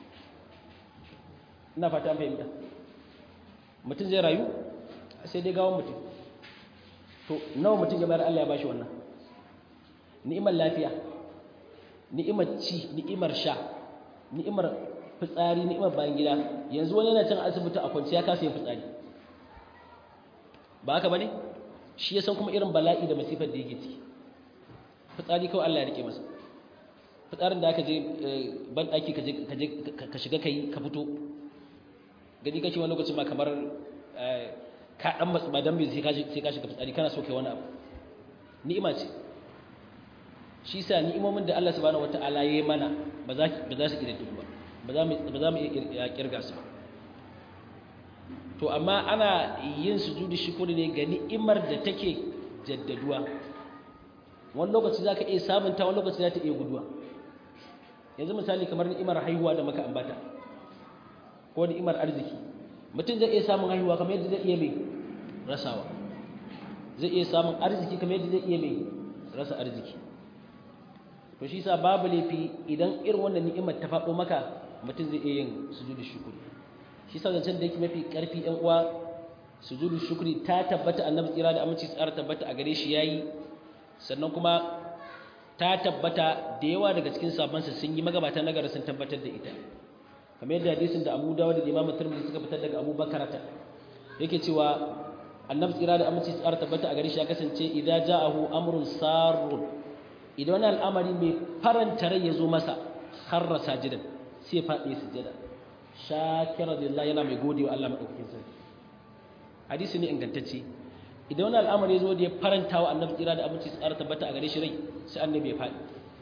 ina fata fahimta mutum zai rayu sai dai gawon mutum to nawa mutum ya bayar Allah ya bashi wannan ni'imar lafiya ni'imar ci ni'imar sha ni'imar fitsari ni'imar bayan gida yanzu wani yana cin asibiti a kwanciya kasa yin fitsari ba haka bane shi ya san kuma irin bala'i da masifar da yake ciki fitsari kawai Allah ya rike masa fitsarin da aka je ban daki ka je ka shiga kai ka fito gani kake wani lokacin ma kamar ka dan matsu ba dan bai sai ka sai ka shiga fitsari kana so kai wani abu ni'ima ce shi sa ni'imomin da Allah subhanahu wataala ya yi mana ba za ba za su kididdigu ba ba za mu ba za mu iya kirga su ba to amma ana yin sujudu shukuri ne ga ni'imar da take jaddaduwa wani lokaci za ka iya sabunta wani lokaci za ta iya guduwa yanzu misali kamar ni'imar haihuwa da maka ambata ko ni'imar arziki mutum zai iya samun haihuwa kamar yadda zai iya mai rasawa zai iya samun arziki kamar yadda zai iya mai rasa arziki to shi sa babu laifi idan irin wannan ni'imar ta faɗo maka mutum zai iya yin sujudu shukuri shi sa zancen da yake mafi ƙarfi ɗan uwa sujudu shukri ta tabbata annabi tsira da aminci tsara tabbata a gare shi yayi sannan kuma ta tabbata da yawa daga cikin sabansa sun yi magabata na sun tabbatar da ita kamar yadda hadisin da Abu Dawud da Imam Tirmidhi suka fitar daga Abu Bakar ta yake cewa annabi tsira da aminci tsara tabbata a gare shi ya kasance idza ja'ahu amrun sarrun idan wani al'amari mai faranta rai ya zo masa harra sajidan sai ya faɗi sujada shakira lillah yana mai gode wa Allah madaukakin sarki hadisi ne ingantacce idan wani al'amari ya zo da ya faranta wa annabi tsira da abinci tsara tabbata a gare shi rai sai annabi ya faɗi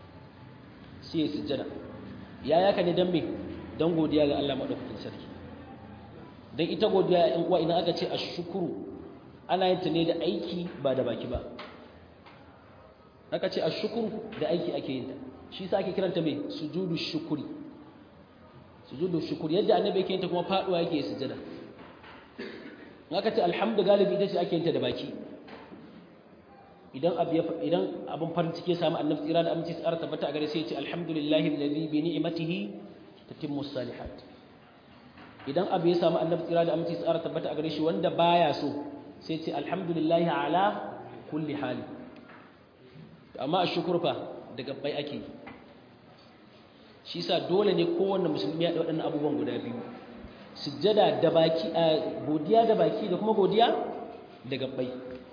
sai ya sujjada ya yaka ne dan me dan godiya ga Allah madaukakin sarki dan ita godiya in uwa idan aka ce ashkuru ana yin ta ne da aiki ba da baki ba aka ce ashkuru da aiki ake yin ta shi yasa ake kiranta me sujudu shukuri sujudu shukuri yadda annabi yake yin ta kuma faduwa yake sujjada aka ce alhamdu galibi ita ce ake yin ta da baki idan abu idan abun farin ciki ya samu annabi tsira da aminci tsara tabbata a gare sai ya ce alhamdulillahi alladhi bi ni'matihi tatimmu salihat idan abu ya samu annabi tsira da aminci tsara tabbata a gare shi wanda baya so sai ya ce alhamdulillahi ala kulli hali amma ashkuru fa daga bai ake shi sa dole ne kowanne musulmi ya da waɗannan abubuwan guda biyu sujjada da baki godiya da baki da kuma godiya da gabbai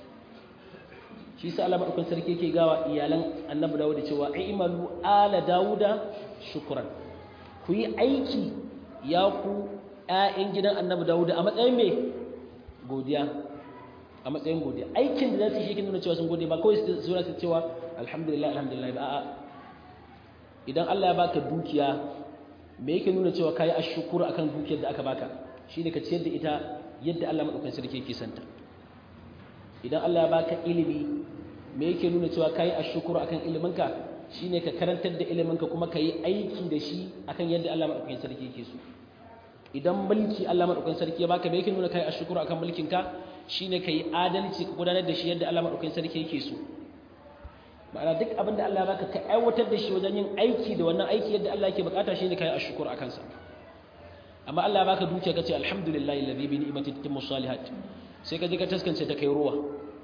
shi sa Allah madaukakin sarki yake gawa iyalan Annabi Dawud cewa aimalu ala Dawuda shukran ku yi aiki ya ku ƴaƴan gidan Annabi Dawud a matsayin me godiya a matsayin godiya aikin da za su yi shi nuna cewa sun gode ba kawai su zura su cewa alhamdulillah alhamdulillah ba a'a idan Allah ya baka dukiya me yake nuna cewa kayi ashkuru akan dukiyar da aka baka shine ka ciyar da ita yadda Allah madaukakin sarki yake santa idan Allah ya baka ilimi me yake nuna cewa kayi ashkuru akan iliminka shine ka karantar da iliminka kuma kayi aiki da shi akan yadda Allah madaukakin sarki yake so idan mulki Allah madaukakin sarki ya baka me yake nuna kayi ashkuru akan mulkinka shine kayi adalci ka gudanar da shi yadda Allah madaukakin sarki yake so ma'ana duk abin da Allah ya baka ka aiwatar da shi wajen yin aiki da wannan aiki yadda Allah yake bukata shine kai ashkur akan sa amma Allah ya baka dukiya kace alhamdulillahi alladhi bi ni'mati tatimmu salihat sai ka je ka taskance ta kai ruwa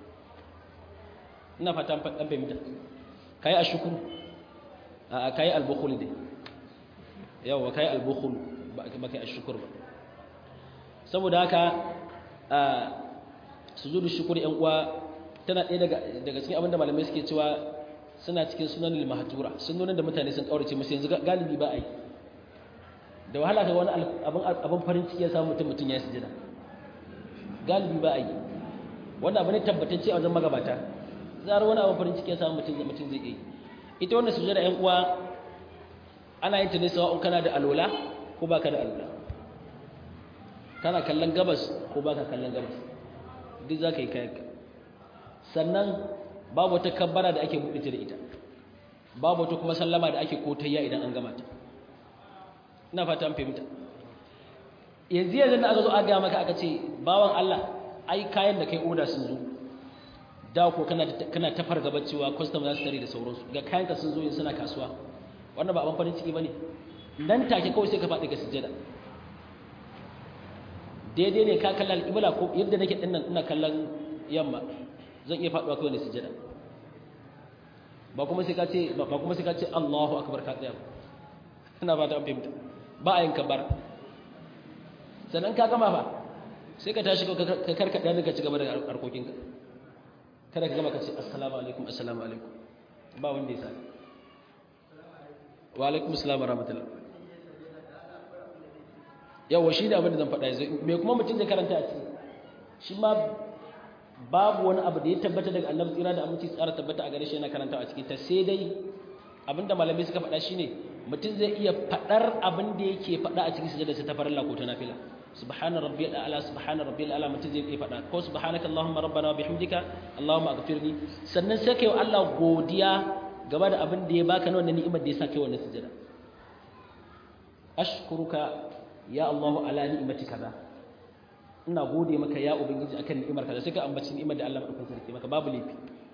ina fata an fadan fahimta kai ashkur a kai al-bukhul dai yawa kai al-bukhul ba kai ashkur ba saboda haka sujudu shukuri yan uwa tana ɗaya daga daga cikin abinda malamai suke cewa suna cikin sunanin mahatura sunonin da mutane sun kaurace musu yanzu galibi ba a yi da wahala ga wani abin farin ciki ya samu mutum mutum ya yi sujada galibi ba a yi wanda abu ne tabbatacce a wajen magabata zarar wani abin farin ciki ya samu mutum mutum zai yi ita wannan sujada yan uwa ana yin ta ne sawa'un kana da alola ko baka da alola kana kallon gabas ko baka kallon gabas duk za ka yi kayanka sannan babu wata kabbara da ake buɗe ta da ita babu wata kuma sallama da ake kotayya idan an gama ta ina fata an fahimta yanzu yanzu da aka zo aka gaya maka aka ce bawan Allah ai kayan da kai oda sun zo da ko kana kana ta fargaba cewa custom za su tare da sauransu ga kayan ka sun zo yanzu suna kasuwa wannan ba abin farin ciki bane nan take kawai sai ka faɗi ga sujjada daidai ne ka kalla alƙibla ko yadda nake dinnan ina kallon yamma zan iya faɗuwa kawai da sujjada ba kuma sai ka ce ba kuma sai ka ce Allahu akbar ka tsaya ina ba ta an fahimta ba a yin kabar sannan ka gama fa sai ka tashi ka karkada ne ka ci gaba da harkokinka kada ka gama ka ce assalamu alaikum assalamu alaikum ba wanda ya sa wa alaikum assalam wa rahmatullah yawa shi ne abin da zan faɗa yanzu me kuma mutum zai karanta a ciki shi ma babu wani abu da ya tabbata daga annabi tsira da aminci tsara tabbata a gare shi yana karanta a cikin ta sai dai abinda malamai suka faɗa shine mutum zai iya faɗar abin da yake faɗa a cikin sujada ta farilla ko ta nafila subhana rabbiyal a'la subhana rabbiyal a'la mutum zai iya faɗa ko subhanaka allahumma rabbana wa bihamdika allahumma aghfirli sannan sai kai wa Allah godiya game da abin da ya baka na wannan ni'imar da ya sa kai wannan sujada ashkuruka ya Allah ala ni'imati kaza ina gode maka ya ubangiji akan ni'imar kaza sai ka ambaci ni'imar da Allah madaukakin sarki maka babu laifi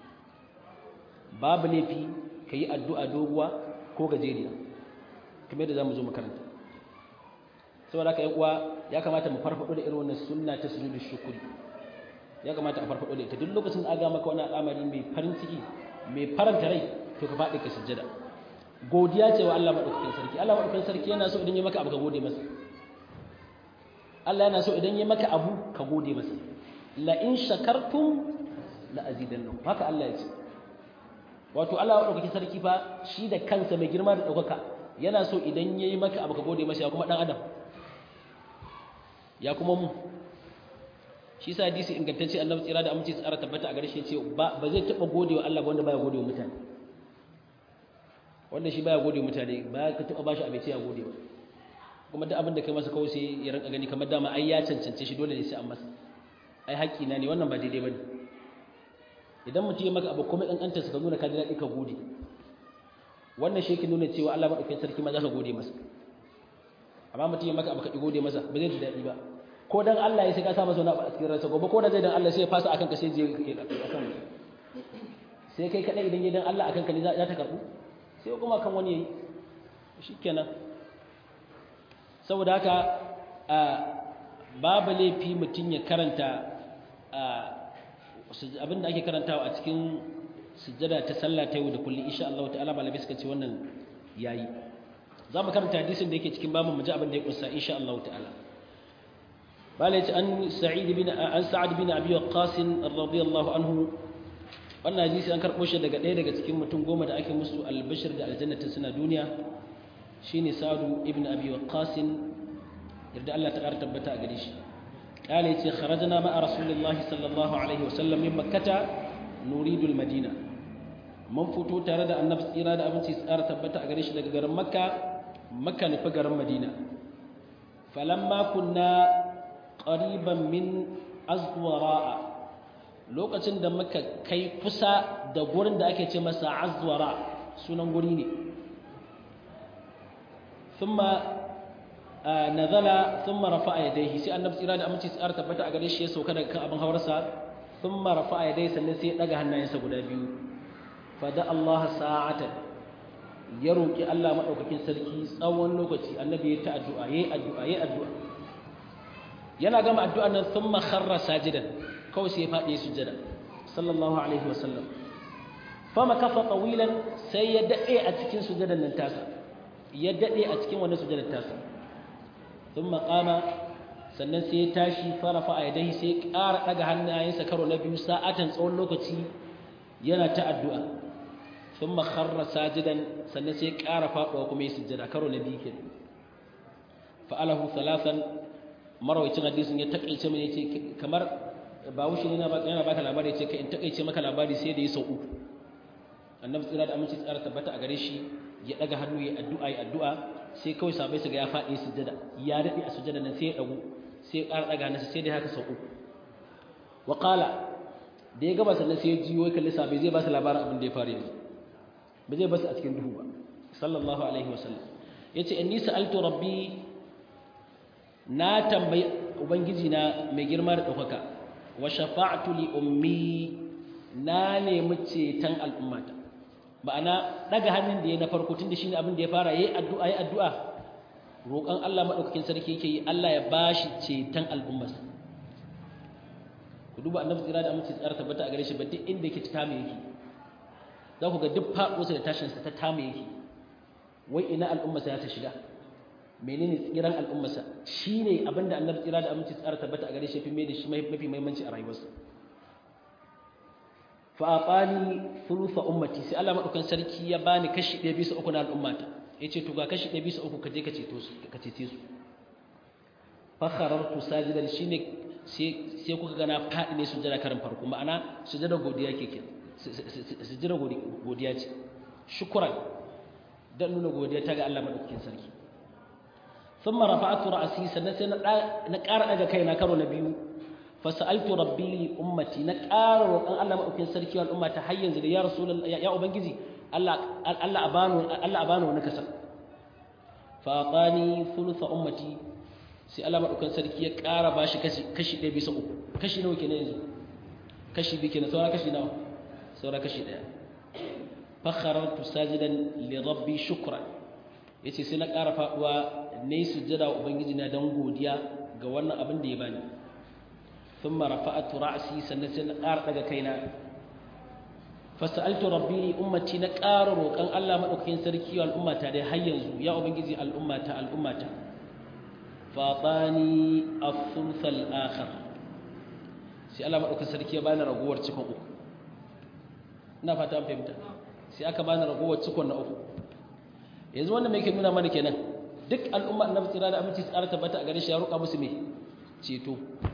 babu laifi kayi addu'a doguwa ko gajeriya kamar yadda zamu zo makaranta saboda haka yan uwa ya kamata mu farfado da irin wannan sunna ta sujudu shukuri ya kamata a farfado da ita duk lokacin da aga maka wani al'amari mai farin ciki mai faranta rai to ka faɗi ka sujjada godiya ce wa Allah madaukakin sarki Allah madaukakin sarki yana so idan ya maka abu ka gode masa Allah yana so idan ya maka abu ka gode masa la in shakartum la azidannakum haka Allah ya ce wato Allah madaukakin sarki fa shi da kansa mai girma da daukaka yana so idan yayi maka abu ka gode masa ya kuma dan adam ya kuma mu shi sa hadisi ingantacce annabi tsira da aminci tsara tabbata a gare shi ce ba ba zai taba godewa Allah ba wanda baya godewa mutane wanda shi baya godewa mutane ba ka taba bashi abinci ya godewa kuma duk abin da kai masa kawai sai ya ranka gani kamar dama ai ya cancance shi dole ne sai an masa ai haƙƙi na ne wannan ba daidai bane idan mutum ya maka abu kuma kankanta su ka nuna ka ji daɗi ka gode wannan shi yake nuna cewa Allah madaukakin sarki ma za ka gode masa amma mutum ya maka abu ka ki gode masa ba zai ji daɗi ba ko dan Allah ya sai ka sa masa wani abu a cikin ransa gobe ko da zai dan Allah sai ya fasa akan ka sai je akan sai kai kadai idan ya dan Allah akan ka ne za ta karbu sai kuma kan wani yayi shikenan saboda haka babu laifi mutum ya karanta abinda ake karantawa a cikin sujjada ta sallah ta yau da kullum insha Allah ta'ala malamai suka ce wannan yayi za mu karanta hadisin da yake cikin babu mu ji abin da ya kunsa insha Allah ta'ala bala yace an sa'id bin an sa'ad bin abi waqqas radiyallahu anhu wannan hadisi an karbo shi daga ɗaya daga cikin mutum goma da ake musu albashir da aljannatin suna duniya shine sa'ad ibn abi waqqas yarda Allah ta ƙara tabbata a gare shi قال يتي خرجنا مع رسول الله صلى الله عليه وسلم من مكة نريد المدينة من فتو تare da annabi tsira da abinci tsara tabbata a gare shi daga garin makka makka nufi garin madina falamma kunna qariban min azwara lokacin da muka kai kusa da gurin da ake ce masa azwara sunan guri ne thumma nazala thumma rafa'a yadayhi sai annabi tsira da aminci tsara tabbata a gare shi ya sauka daga kan abin hawarsa thumma rafa'a yadayhi sannan sai ya daga hannayensa guda biyu fa da Allah sa'atan ya roki Allah madaukakin sarki tsawon lokaci annabi ya ta addu'a yayi addu'a yayi addu'a yana gama addu'an nan thumma kharra sajidan kawai sai ya fadi sujada sallallahu alaihi wasallam fama kafa tawilan sai ya dade a cikin sujadan nan tasa ya dade a cikin wannan sujadan tasa ثم قام sannan sai ya tashi farafa a yadai sai ƙara ɗaga hannayensa karo na biyu sa'atan tsawon lokaci yana ta addu'a sun makarra sajidan sannan sai ƙara faɗuwa kuma ya sujjada karo na biyu kenan fa'alahu salasan marawacin hadisin ya taƙaice mai yace kamar ba wuce ne yana baka labari yace kai in taƙaice maka labari sai da ya sau uku annabi tsira da aminci tsara tabbata a gare shi ya ɗaga hannu ya addu'a ya addu'a sai kawai sabai su ga ya faɗi sujjada ya daɗe a sujjada nan sai ya ɗagu sai ya ƙara ɗaga nasa sai dai haka sau uku wa ƙala da ya gaba sannan sai ya jiyo ya kalli sabai zai ba su labarin abin da ya faru yanzu ba zai ba su a cikin duhu ba sallallahu alaihi wa sallam ya ce in nisa alto rabbi na tambayi ubangiji na mai girma da ɗaukaka wa shafa'atu li ummi na nemi ceton al'ummata ma'ana daga hannun da ya na farko tun da shi ne abin da ya fara yayi addu'a yayi addu'a roƙon Allah madaukakin sarki yake yi Allah ya bashi ceton al'ummarsa ku duba annabi tsira da amince tsara tabbata a gare shi ba duk inda yake ta tame yake za ku ga duk faɗosa da tashin sa ta tame yake wai ina al'ummarsa ya ta shiga menene tsiran al'ummarsa shine abinda annabi tsira da amince tsara tabbata a gare shi fi mai da shi mafi muhimmanci a rayuwarsa fa'afani thulutha ummati sai Allah madaukan sarki ya bani kashi 1 bisa 3 na al'ummata yace to ga kashi 1 bisa 3 ka je ka ceto su ka cece su fa kharartu sajidan shine sai sai kuka ga na fadi ne sujada karin farko ma'ana sujada godiya keke sujada godiya ce shukran dan nuna godiya ta ga Allah madaukakin sarki thumma rafa'tu ra'si sannan sai na ƙara daga kaina karo na biyu fasa'altu rabbi li ummati na ƙara roƙon Allah maɗaukin sarki wal ummata har yanzu da ya rasulullah ya ubangiji Allah Allah abanu Allah abanu wani kasa fa atani thulutha ummati sai Allah maɗaukin sarki ya ƙara bashi kashi kashi ɗaya bisa uku kashi nawa kenan yanzu kashi biyu kenan saura kashi nawa saura kashi ɗaya fa kharartu sajidan li rabbi shukran yace sai na ƙara faɗuwa nayi sujjada wa ubangiji na dan godiya ga wannan abin da ya bani ثم رفعت رأسي سنة قار daga kaina fasaltu rabbi ummati na ƙara roƙon Allah madaukakin sarki wa al'ummata dai har yanzu ya ubangiji al'ummata al'ummata fatani as-sulth al-akhir sai Allah madaukakin sarki ya bani ragowar cikon uku ina fata an fahimta sai aka bani ragowar cikon na uku yanzu wannan me yake nuna mana kenan duk al'umma annabi tsira da aminci tsara tabbata a gare shi ya roƙa musu me ceto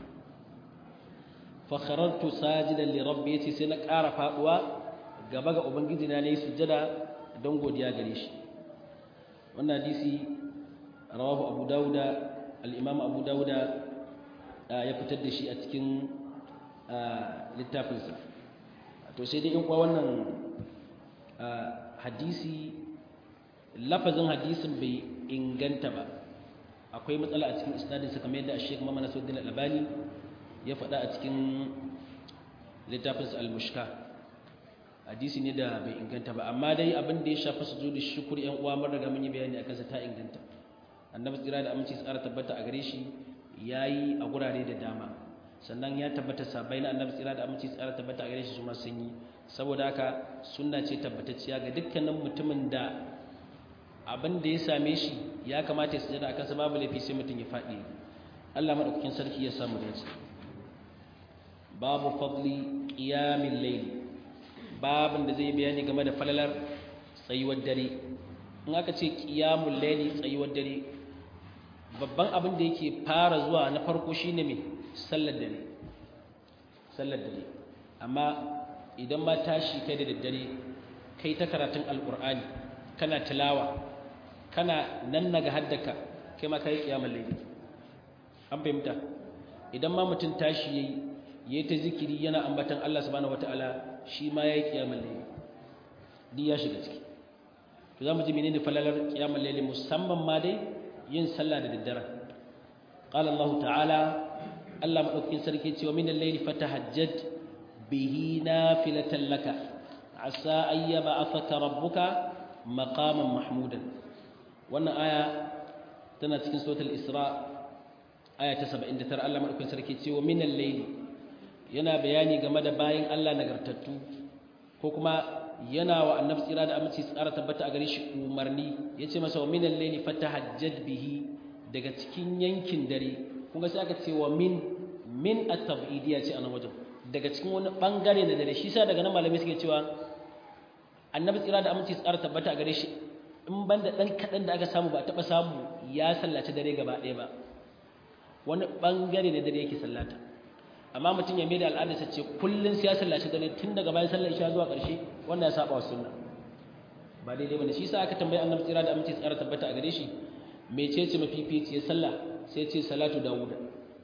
fa kharartu sajidan li rabbi yace sai na ƙara faduwa gaba ga ubangiji na ne sujjada don godiya gare shi wannan hadisi rawahu abu dauda al-imam abu dauda ya fitar da shi a cikin littafinsa to sai dai in kuwa wannan hadisi lafazin hadisin bai inganta ba akwai matsala a cikin isnadinsa kamar yadda Sheikh Muhammad Nasiruddin Al-Albani ya faɗa a cikin littafinsa Al-Mushka hadisi ne da bai inganta ba amma dai abin da ya shafi sujudu shukr yan uwa mun riga mun yi bayani akan sa ta inganta annabi tsira da aminci tsara tabbata a gare shi yayi a gurare da dama sannan ya tabbata sabai na annabi tsira da aminci tsara tabbata a gare shi su ma sun yi saboda haka sunna ce tabbatacciya ga dukkanin mutumin da abin da ya same shi ya kamata ya sujada akan sa babu laifi sai mutum ya faɗi Allah madaukakin sarki ya samu dace babu fadli qiyamil layl babin da zai bayani game da falalar tsayuwar dare in aka ce qiyamul layli tsayuwar dare babban abin da yake fara zuwa na farko shine me sallar dare sallar dare amma idan ma tashi kai da daddare kai ta karatun alqur'ani kana tilawa kana nan naga haddaka kai ma kai kiyamul layli an fahimta idan ma mutum tashi yayi yayi ta zikiri yana ambatan Allah subhanahu wataala shi ma yayi kiyamul layli di ya shiga ciki to zamu ji menene falalar kiyamul layli musamman ma dai yin sallah da daddare qala Allah ta'ala Allah madaukakin sarki ce wa minal layli fatahajjad bihi nafilatan laka asa ayyaba afaka rabbuka maqaman mahmudan wannan aya tana cikin suratul isra aya ta 79 Allah madaukakin sarki cewa minal layli yana bayani game da bayin Allah nagartattu ko kuma yana wa annabi tsira da aminci tsara tabbata a gare shi umarni yace masa wa minal layli fatahajjad bihi daga cikin yankin dare kun ga sai aka ce wa min min at-tab'idiyya ce anan wajen daga cikin wani bangare na dare shi sa daga nan malamai suke cewa annabi tsira da aminci tsara tabbata a gare shi in banda dan kadan da aka samu ba taba samu ya sallaci dare gaba ɗaya ba wani bangare na dare yake sallata amma mutum ya maida al'adar sa ce kullun sai ya sallaci dare tun daga bayan sallar isha zuwa ƙarshe wannan ya saba wa sunna ba daidai bane shi sa aka tambayi annabi tsira da aminci tsara tabbata a gare shi mecece mafificiyar sallah sai ce salatu dawuda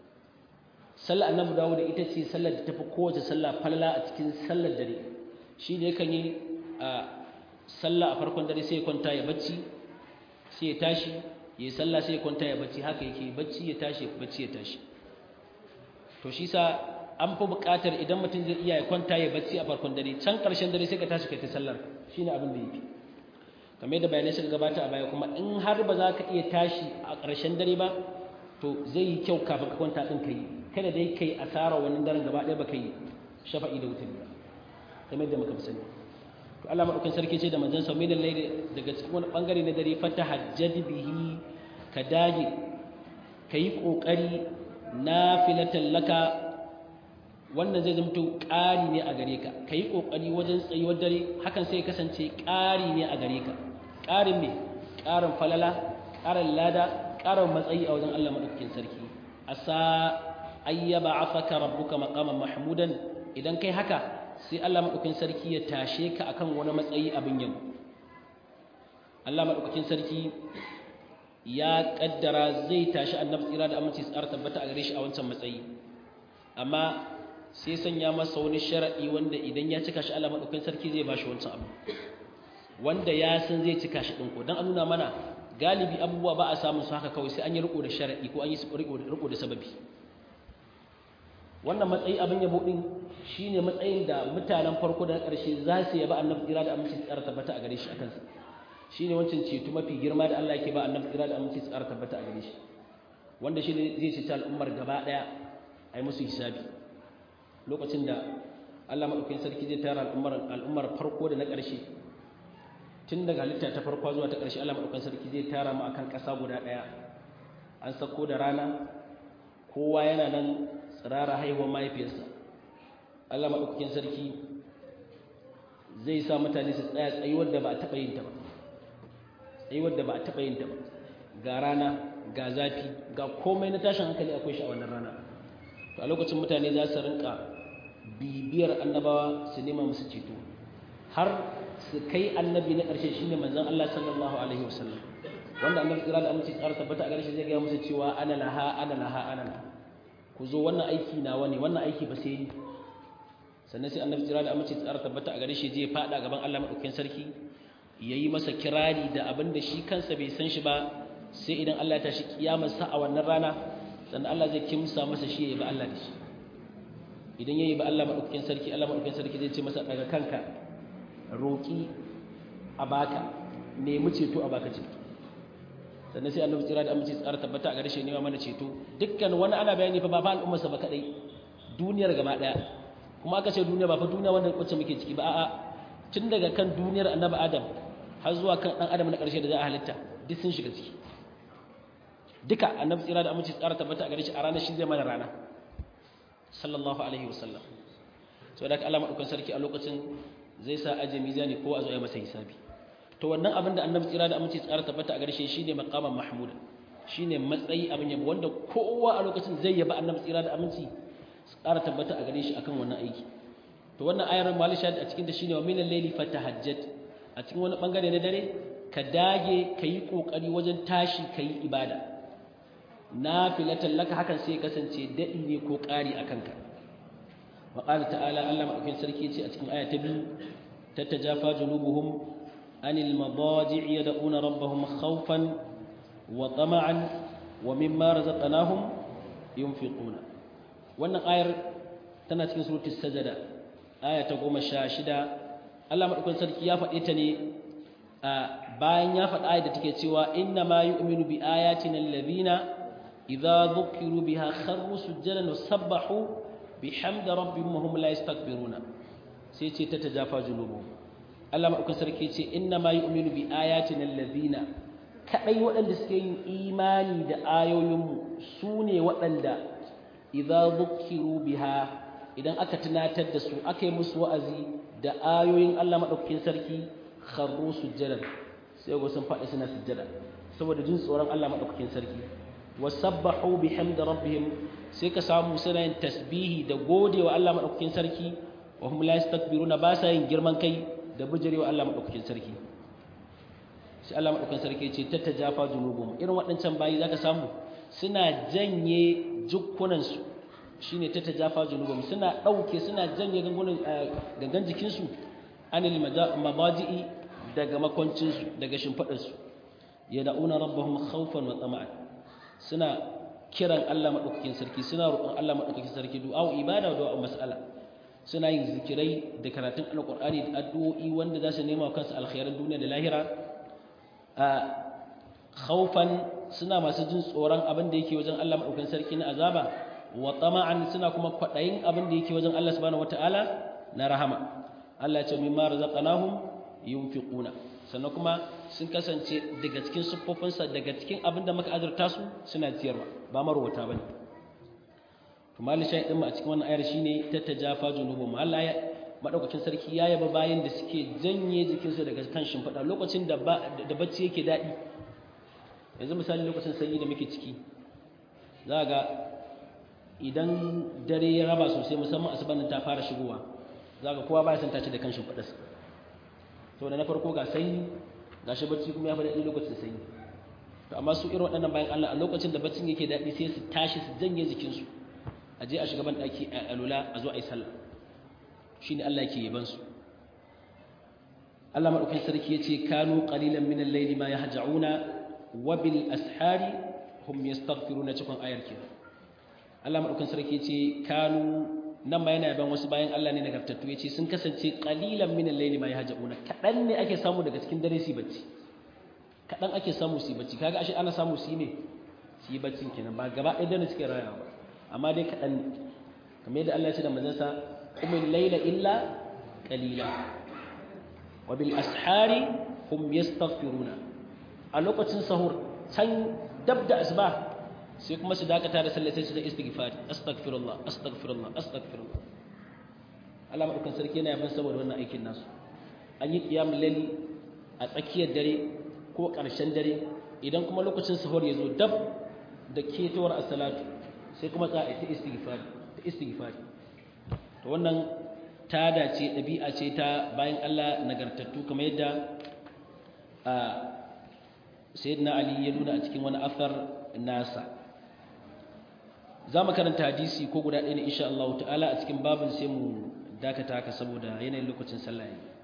sallar annabi dawuda ita ce sallar da tafi kowace sallah falala a cikin sallar dare shi ne yakan yi a sallah a farkon dare sai ya kwanta ya bacci sai ya tashi ya yi sallah sai ya kwanta ya bacci haka yake bacci ya tashi bacci ya tashi to shi sa an fi buƙatar idan mutum zai iya ya kwanta ya bacci a farkon dare can ƙarshen dare sai ka tashi kai ta sallar shi ne abin da yake kamar yadda bayanai suka gabata a baya kuma in har ba za ka iya tashi a ƙarshen dare ba to zai yi kyau kafin ka kwanta ɗin ka yi kada dai kai asara wannan daren gaba ɗaya ba ka yi shafa'i da wutar ba kamar yadda muka fi sani to Allah madaukakin sarki ce da manzon sa min al-layli daga cikin wani bangare na dare fata hajjad bihi ka dage kai kokari nafilatan laka wannan zai zama ƙari ne a gare ka kai kokari wajen tsayuwar dare hakan sai kasance ƙari ne a gare ka ƙarin me ƙarin falala ƙarin lada ƙarin matsayi a wajen Allah madaukakin sarki asa ayyaba afaka rabbuka maqaman mahmudan idan kai haka sai Allah maɗaukakin sarki ya tashe ka akan wani matsayi abin yau Allah maɗaukakin sarki ya ƙaddara zai tashi annabi tsira da aminci tsara tabbata a gare shi a wancan matsayi amma sai sanya masa wani sharaɗi wanda idan ya cika shi Allah maɗaukakin sarki zai ba shi wancan abu wanda ya san zai cika shi ɗin ko don a nuna mana galibi abubuwa ba a samun su haka kawai sai an yi riko da sharaɗi ko an yi riko da sababi wannan matsayi abin yabo din shine matsayin da mutanen farko da na ƙarshe za su yaba annabi kira da aminci tsara tabbata a gare shi akan sa shine wancan ceto mafi girma da Allah yake ba annabi kira da aminci tsara tabbata a gare shi wanda shine zai ce al'ummar gaba daya ai musu hisabi lokacin da Allah madaukakin sarki zai tara al'ummar al'ummar farko da na ƙarshe tun daga halitta ta farko zuwa ta ƙarshe Allah madaukakin sarki zai tara mu akan ƙasa guda daya an sako da rana kowa yana nan tsirara haihuwar mahaifiyarsa Allah maɗaukakin sarki zai sa mutane su tsaya tsayuwar da ba a taɓa yin ta ba tsayuwar da ba a taɓa yin ta ba ga rana ga zafi ga komai na tashin hankali akwai shi a wannan rana to a lokacin mutane za su rinka bibiyar annabawa su nema musu ceto har su kai annabi na ƙarshe shine manzon Allah sallallahu alaihi wasallam wanda annabi kira da aminci tsara tabbata a ƙarshe zai ga musu cewa ana laha ana laha ana laha ku zo wannan aiki nawa ne wannan aiki ba sai ni sannan sai annabi kira da aminci tsara tabbata a gare shi zai fada gaban Allah madaukakin sarki yayi masa kirari da abin da shi kansa bai san shi ba sai idan Allah ya tashi kiyamar sa a wannan rana sannan Allah zai kimsa masa shi yayi ba Allah da shi idan yayi ba Allah madaukakin sarki Allah madaukakin sarki zai ce masa daga kanka roki a baka nemi ceto a baka ceto sannan sai annabi tsira da aminci tsara tabbata a gare shi nema mana ceto dukkan wani ana bayani fa ba fa al'ummarsa ba kadai duniyar gaba daya kuma aka ce duniya ba fa duniya wanda wacce muke ciki ba a'a tun daga kan duniyar annabi adam har zuwa kan dan adam na karshe da za a halitta duk sun shiga ciki duka annabi tsira da aminci tsara tabbata a gare shi a ranar shi zai mana rana sallallahu alaihi wasallam so da Allah madaukan sarki a lokacin zai sa aje mizani ko a zo ya masa hisabi to wannan abin da annabi tsira da aminci tsara tabbata a gare shi shine maqaman mahmuda shine matsayi abin yabo wanda kowa a lokacin zai yaba annabi tsira da aminci tsara tabbata a gare shi akan wannan aiki to wannan ayar malisha a cikin da shine wa minal layli fatahajjat a cikin wani bangare na dare ka dage kayi kokari wajen tashi kayi ibada nafilatan laka hakan sai kasance dadi ne ko ƙari akan ka wa qala ta'ala Allah madaukakin sarki ce a cikin aya ta biyu tatajafa junubuhum anil madaji' yad'una rabbahum khawfan wa tama'an wa mimma razaqnahum yunfiquna wannan ayar tana cikin suratul sajada aya ta 16 Allah madaukakin sarki ya faɗe ta ne bayan ya faɗa ayar da take cewa inna ma yu'minu bi ayatina alladhina idza dhukiru biha kharru sujadan wa sabbahu bihamdi rabbihim wa hum la yastakbiruna sai ce ta tajafa junubuhum Allah madaukakin sarki ce inna ma yu'minu bi ayatina alladhina kadai waɗanda suke yin imani da ayoyinmu su ne waɗanda idza dhukiru biha idan aka tunatar da su aka yi musu wa'azi da ayoyin Allah madaukakin sarki kharru sujjadan sai go sun faɗi suna sujjada saboda jin tsoron Allah madaukakin sarki wasabbahu bihamdi rabbihim sai ka samu suna yin tasbihi da godewa Allah madaukakin sarki wa hum la yastakbiruna ba sa yin girman kai da bijirewa Allah madaukakin sarki sai Allah madaukakin sarki ce tattajafa junubum irin waɗancan bayi zaka samu suna janye jukkunansu shi ne ta tajafa junubum suna ɗauke suna janye gangan jikinsu anil mabaji'i daga makwancinsu daga shimfaɗarsu ya da'una rabbahum khawfan wa tsama'an suna kiran Allah maɗaukakin sarki suna roƙon Allah maɗaukakin sarki du'a ibada da mas'ala suna yin zikirai da karatun alƙur'ani da addu'o'i wanda za su nema wa kansu alkhairan duniya da lahira khawfan suna masu jin tsoron abin da yake wajen Allah maɗaukakin sarki na azaba wa tama'an suna kuma kwaɗayin abin da yake wajen Allah subhanahu wata'ala na rahama Allah ya ce mimma razaqnahum yunfiquna sannan kuma sun kasance daga cikin siffofinsa daga cikin abin da muka azurta su suna ciyarwa ba marwata bane to mali shay din mu a cikin wannan ayar shine tatajafa junubuhum Allah ya madaukakin sarki ya yaba bayan da suke janye jikinsu daga kan shimfiɗa lokacin da da bacci yake daɗi yanzu misali lokacin sanyi da muke ciki za ga idan dare ya raba sosai musamman asubanin ta fara shigowa za ga kowa baya son tace da kan shimfiɗarsa to da na farko ga sanyi ga shi bacci kuma ya fi daɗi lokacin sanyi to amma su irin waɗannan bayan Allah a lokacin da baccin yake daɗi sai su tashi su janye jikinsu a je a shiga ban ɗaki a alula a zo a yi sallah shi ne Allah ke yaban su Allah maɗaukin sarki ya ce kanu qalilan min al-layli ma yahja'una wa bil ashari hum yastaghfiruna cikin ayar kenan Allah maɗaukin sarki ya ce kanu nan ma yana yaban wasu bayan Allah ne nagartattu ya ce sun kasance qalilan min al-layli ma yahja'una kadan ne ake samu daga cikin dare su bacci kadan ake samu su bacci kaga ashe ana samu su ne su yi baccin kenan ba gaba ɗaya dare suke rayawa ba amma dai kadan ne kamar yadda Allah ya ce da manzansa qumil layla illa qalila wa bil ashari hum yastaghfiruna a lokacin sahur can dab da asuba sai kuma su dakata da sallah sai su da istighfar astaghfirullah astaghfirullah astaghfirullah Allah madaukan sarki yana yaban saboda wannan aikin nasu an yi qiyamul layli a tsakiyar dare ko ƙarshen dare idan kuma lokacin sahur ya zo dab da ketowar as-salatu sai kuma za a ta istighfari ta istighfari to wannan ta dace ɗabi'a ce ta bayan Allah nagartattu kamar yadda a sayyidina Ali ya nuna a cikin wani athar nasa za mu karanta hadisi ko guda ɗaya ne insha Allah ta'ala a cikin babin sai mu dakata haka saboda yanayin lokacin sallah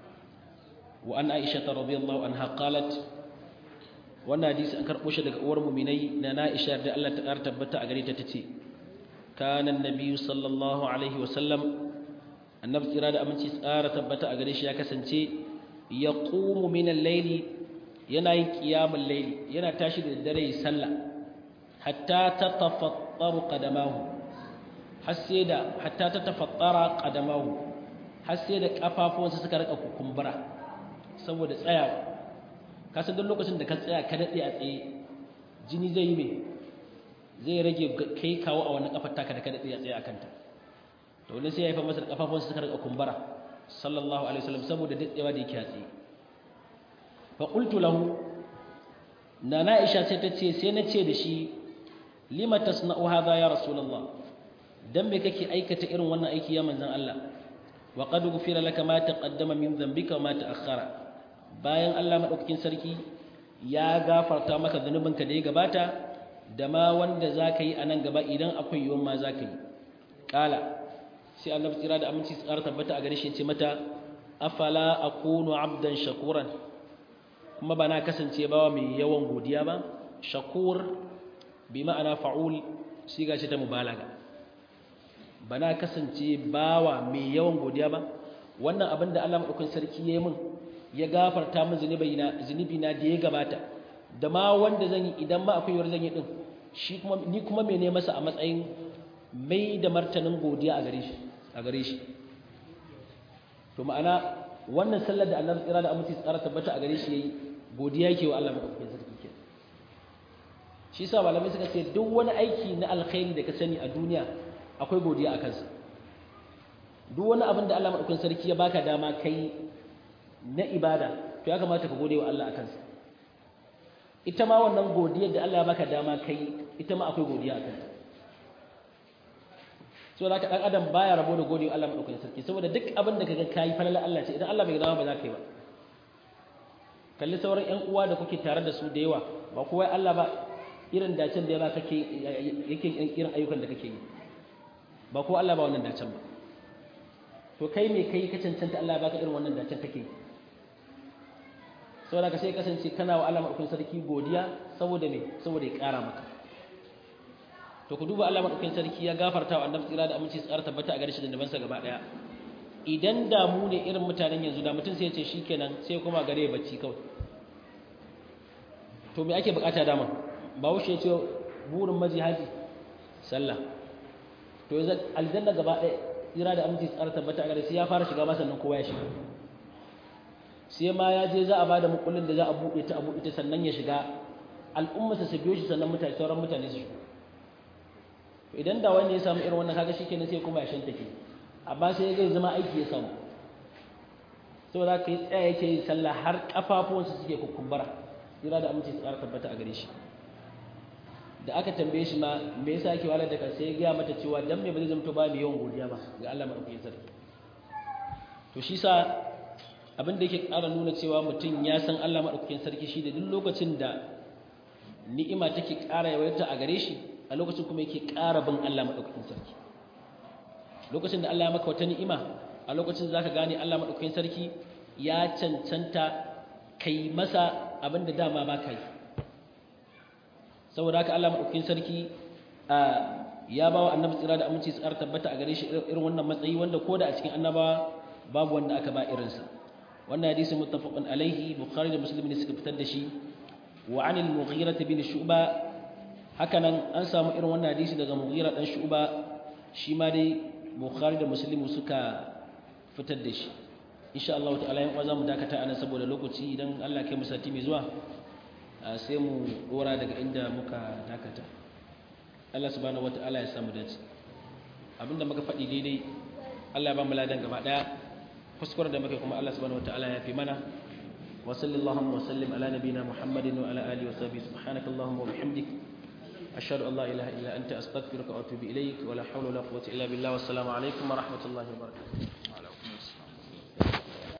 wa an Aisha radhiyallahu anha qalat wannan hadisi an karɓo shi daga uwar muminai na Aisha da Allah ta ƙara tabbata a gare ta tace kana annabi sallallahu alaihi wa sallam annabi tsira da aminci tsara tabbata a gare shi ya kasance yaqumu min al-layli yana yin qiyamul layli yana tashi da dare sallah hatta tatafattaru qadamahu har sai da hatta tatafattara qadamahu har sai da kafafuwansa suka rika kukumbura saboda tsayawa ka san duk lokacin da ka tsaya ka dade a tsaye jini zai yi me zai rage kai kawo a wannan kafar taka da ka dade a tsaye akan ta to wani sai ya haifa masa da kafafuwansa suka rika kumbura sallallahu alaihi wasallam saboda dadewa da yake a tsaye fa qultu lahu nana Aisha sai ta ce sai na ce da shi lima tasna'u hadha ya rasulullah dan me kake aikata irin wannan aiki ya manzon Allah wa qad ghufira laka ma taqaddama min dhanbika wa ma ta'akhkhara bayan Allah madaukakin sarki ya gafarta maka zanubinka da ya gabata da ma wanda zaka yi anan gaba idan akwai yiwon ma zaka yi kala sai Allah tsira da aminci tsara tabbata a gare shi ce mata afala akunu abdan shakuran kuma ba na kasance bawa mai yawan godiya ba shakur bi ma'ana fa'ul siga ce ta mubalaga ba na kasance bawa mai yawan godiya ba wannan abin da Allah madaukakin sarki ya yi min ya gafarta min zunubi na zunubi na da ya gabata da ma wanda zan yi idan ma akwai yawar zan yi din shi kuma ni kuma me ne masa a matsayin mai da martanin godiya a gare shi a gare shi to ma'ana wannan sallar da Allah tsira da aminci tsara tabbata a gare shi yayi godiya yake wa Allah madaukakin sarki ke shi yasa malamai suka ce duk wani aiki na alkhairi da ka sani a duniya akwai godiya a kansa duk wani abin da Allah madaukakin sarki ya baka dama kai na ibada to ya kamata ka gode wa Allah a kansa ita ma wannan godiyar da Allah ya baka dama kai ita ma akwai godiya a kanta so da ka dan adam baya rabo da gode wa Allah madaukakin sarki saboda duk abin da kaga kai falala Allah ce idan Allah bai dama ba za ka yi ba kalli sauran ƴan uwa da kuke tare da su da yawa ba kowa Allah ba irin dacen da ya ba kake yake irin ayyukan da kake yi ba ko Allah ba wannan dacen ba to kai me kai ka cancanta Allah ya baka irin wannan dacen kake yi saboda ka sai kasance kana wa Allah madaukakin sarki godiya saboda me saboda ya ƙara maka to ku duba Allah madaukakin sarki ya gafarta wa annabi tsira da aminci tsara tabbata a gare shi da dabansa gaba daya idan da mu ne irin mutanen yanzu da mutum sai ya ce shikenan sai kuma gare ya bacci kawai to me ake bukata dama ba wuce ya ce burin maji haji sallah to yanzu aljanna gaba daya tsira da aminci tsara tabbata a gare sai ya fara shiga ma sannan kowa ya shiga sai ma ya je za a bada mukullin da za a buɗe ta a buɗe ta sannan ya shiga al'ummarsa su biyo shi sannan mutane sauran mutane su shigo idan da wani ya samu irin wannan kaga shikenan sai kuma ya shanta ke amma sai zai zama aiki ya samu saboda ka yi tsaya yake yin sallah har kafafuwansa suke kukumbara jira da aminci tsara tabbata a gare shi da aka tambaye shi ma me yasa yake walar da kansa ya gaya mata cewa dan me ba zai zamto ba mai yawan godiya ba ga Allah madaukakin sarki to shi sa abin da yake ƙara nuna cewa mutum ya san Allah maɗaukakin sarki shi da duk lokacin da ni'ima take ƙara yawaita a gare shi a lokacin kuma yake ƙara bin Allah maɗaukakin sarki lokacin da Allah ya maka wata ni'ima a lokacin zaka gane Allah maɗaukakin sarki ya cancanta kai masa abin da dama ba ka yi saboda haka Allah maɗaukakin sarki ya ba wa annabi tsira da aminci tsara tabbata a gare shi irin wannan matsayi wanda ko da a cikin annabawa babu wanda aka ba irinsa wannan hadisi muttafaqun alaihi bukhari da muslim ne suka fitar da shi wa an al-mughira bin shu'ba hakanan an samu irin wannan hadisi daga mughira dan shu'ba shi ma dai bukhari da muslim suka fitar da shi insha Allah ta'ala yan za mu dakata anan saboda lokaci idan Allah kai mu sati mai zuwa sai mu dora daga inda muka dakata Allah subhanahu wata'ala ya samu dace abinda muka faɗi daidai Allah ya ba mu ladan gaba daya kuskuren da muke kuma Allah subhanahu wataala ya fi mana wa sallallahu wa sallim ala nabiyyina muhammadin wa ala alihi wa sahbihi subhanaka allahumma wa bihamdik ashhadu an la ilaha illa anta astaghfiruka wa atubu ilaik wa la hawla wa la quwwata illa billah wa assalamu alaikum wa rahmatullahi wa barakatuh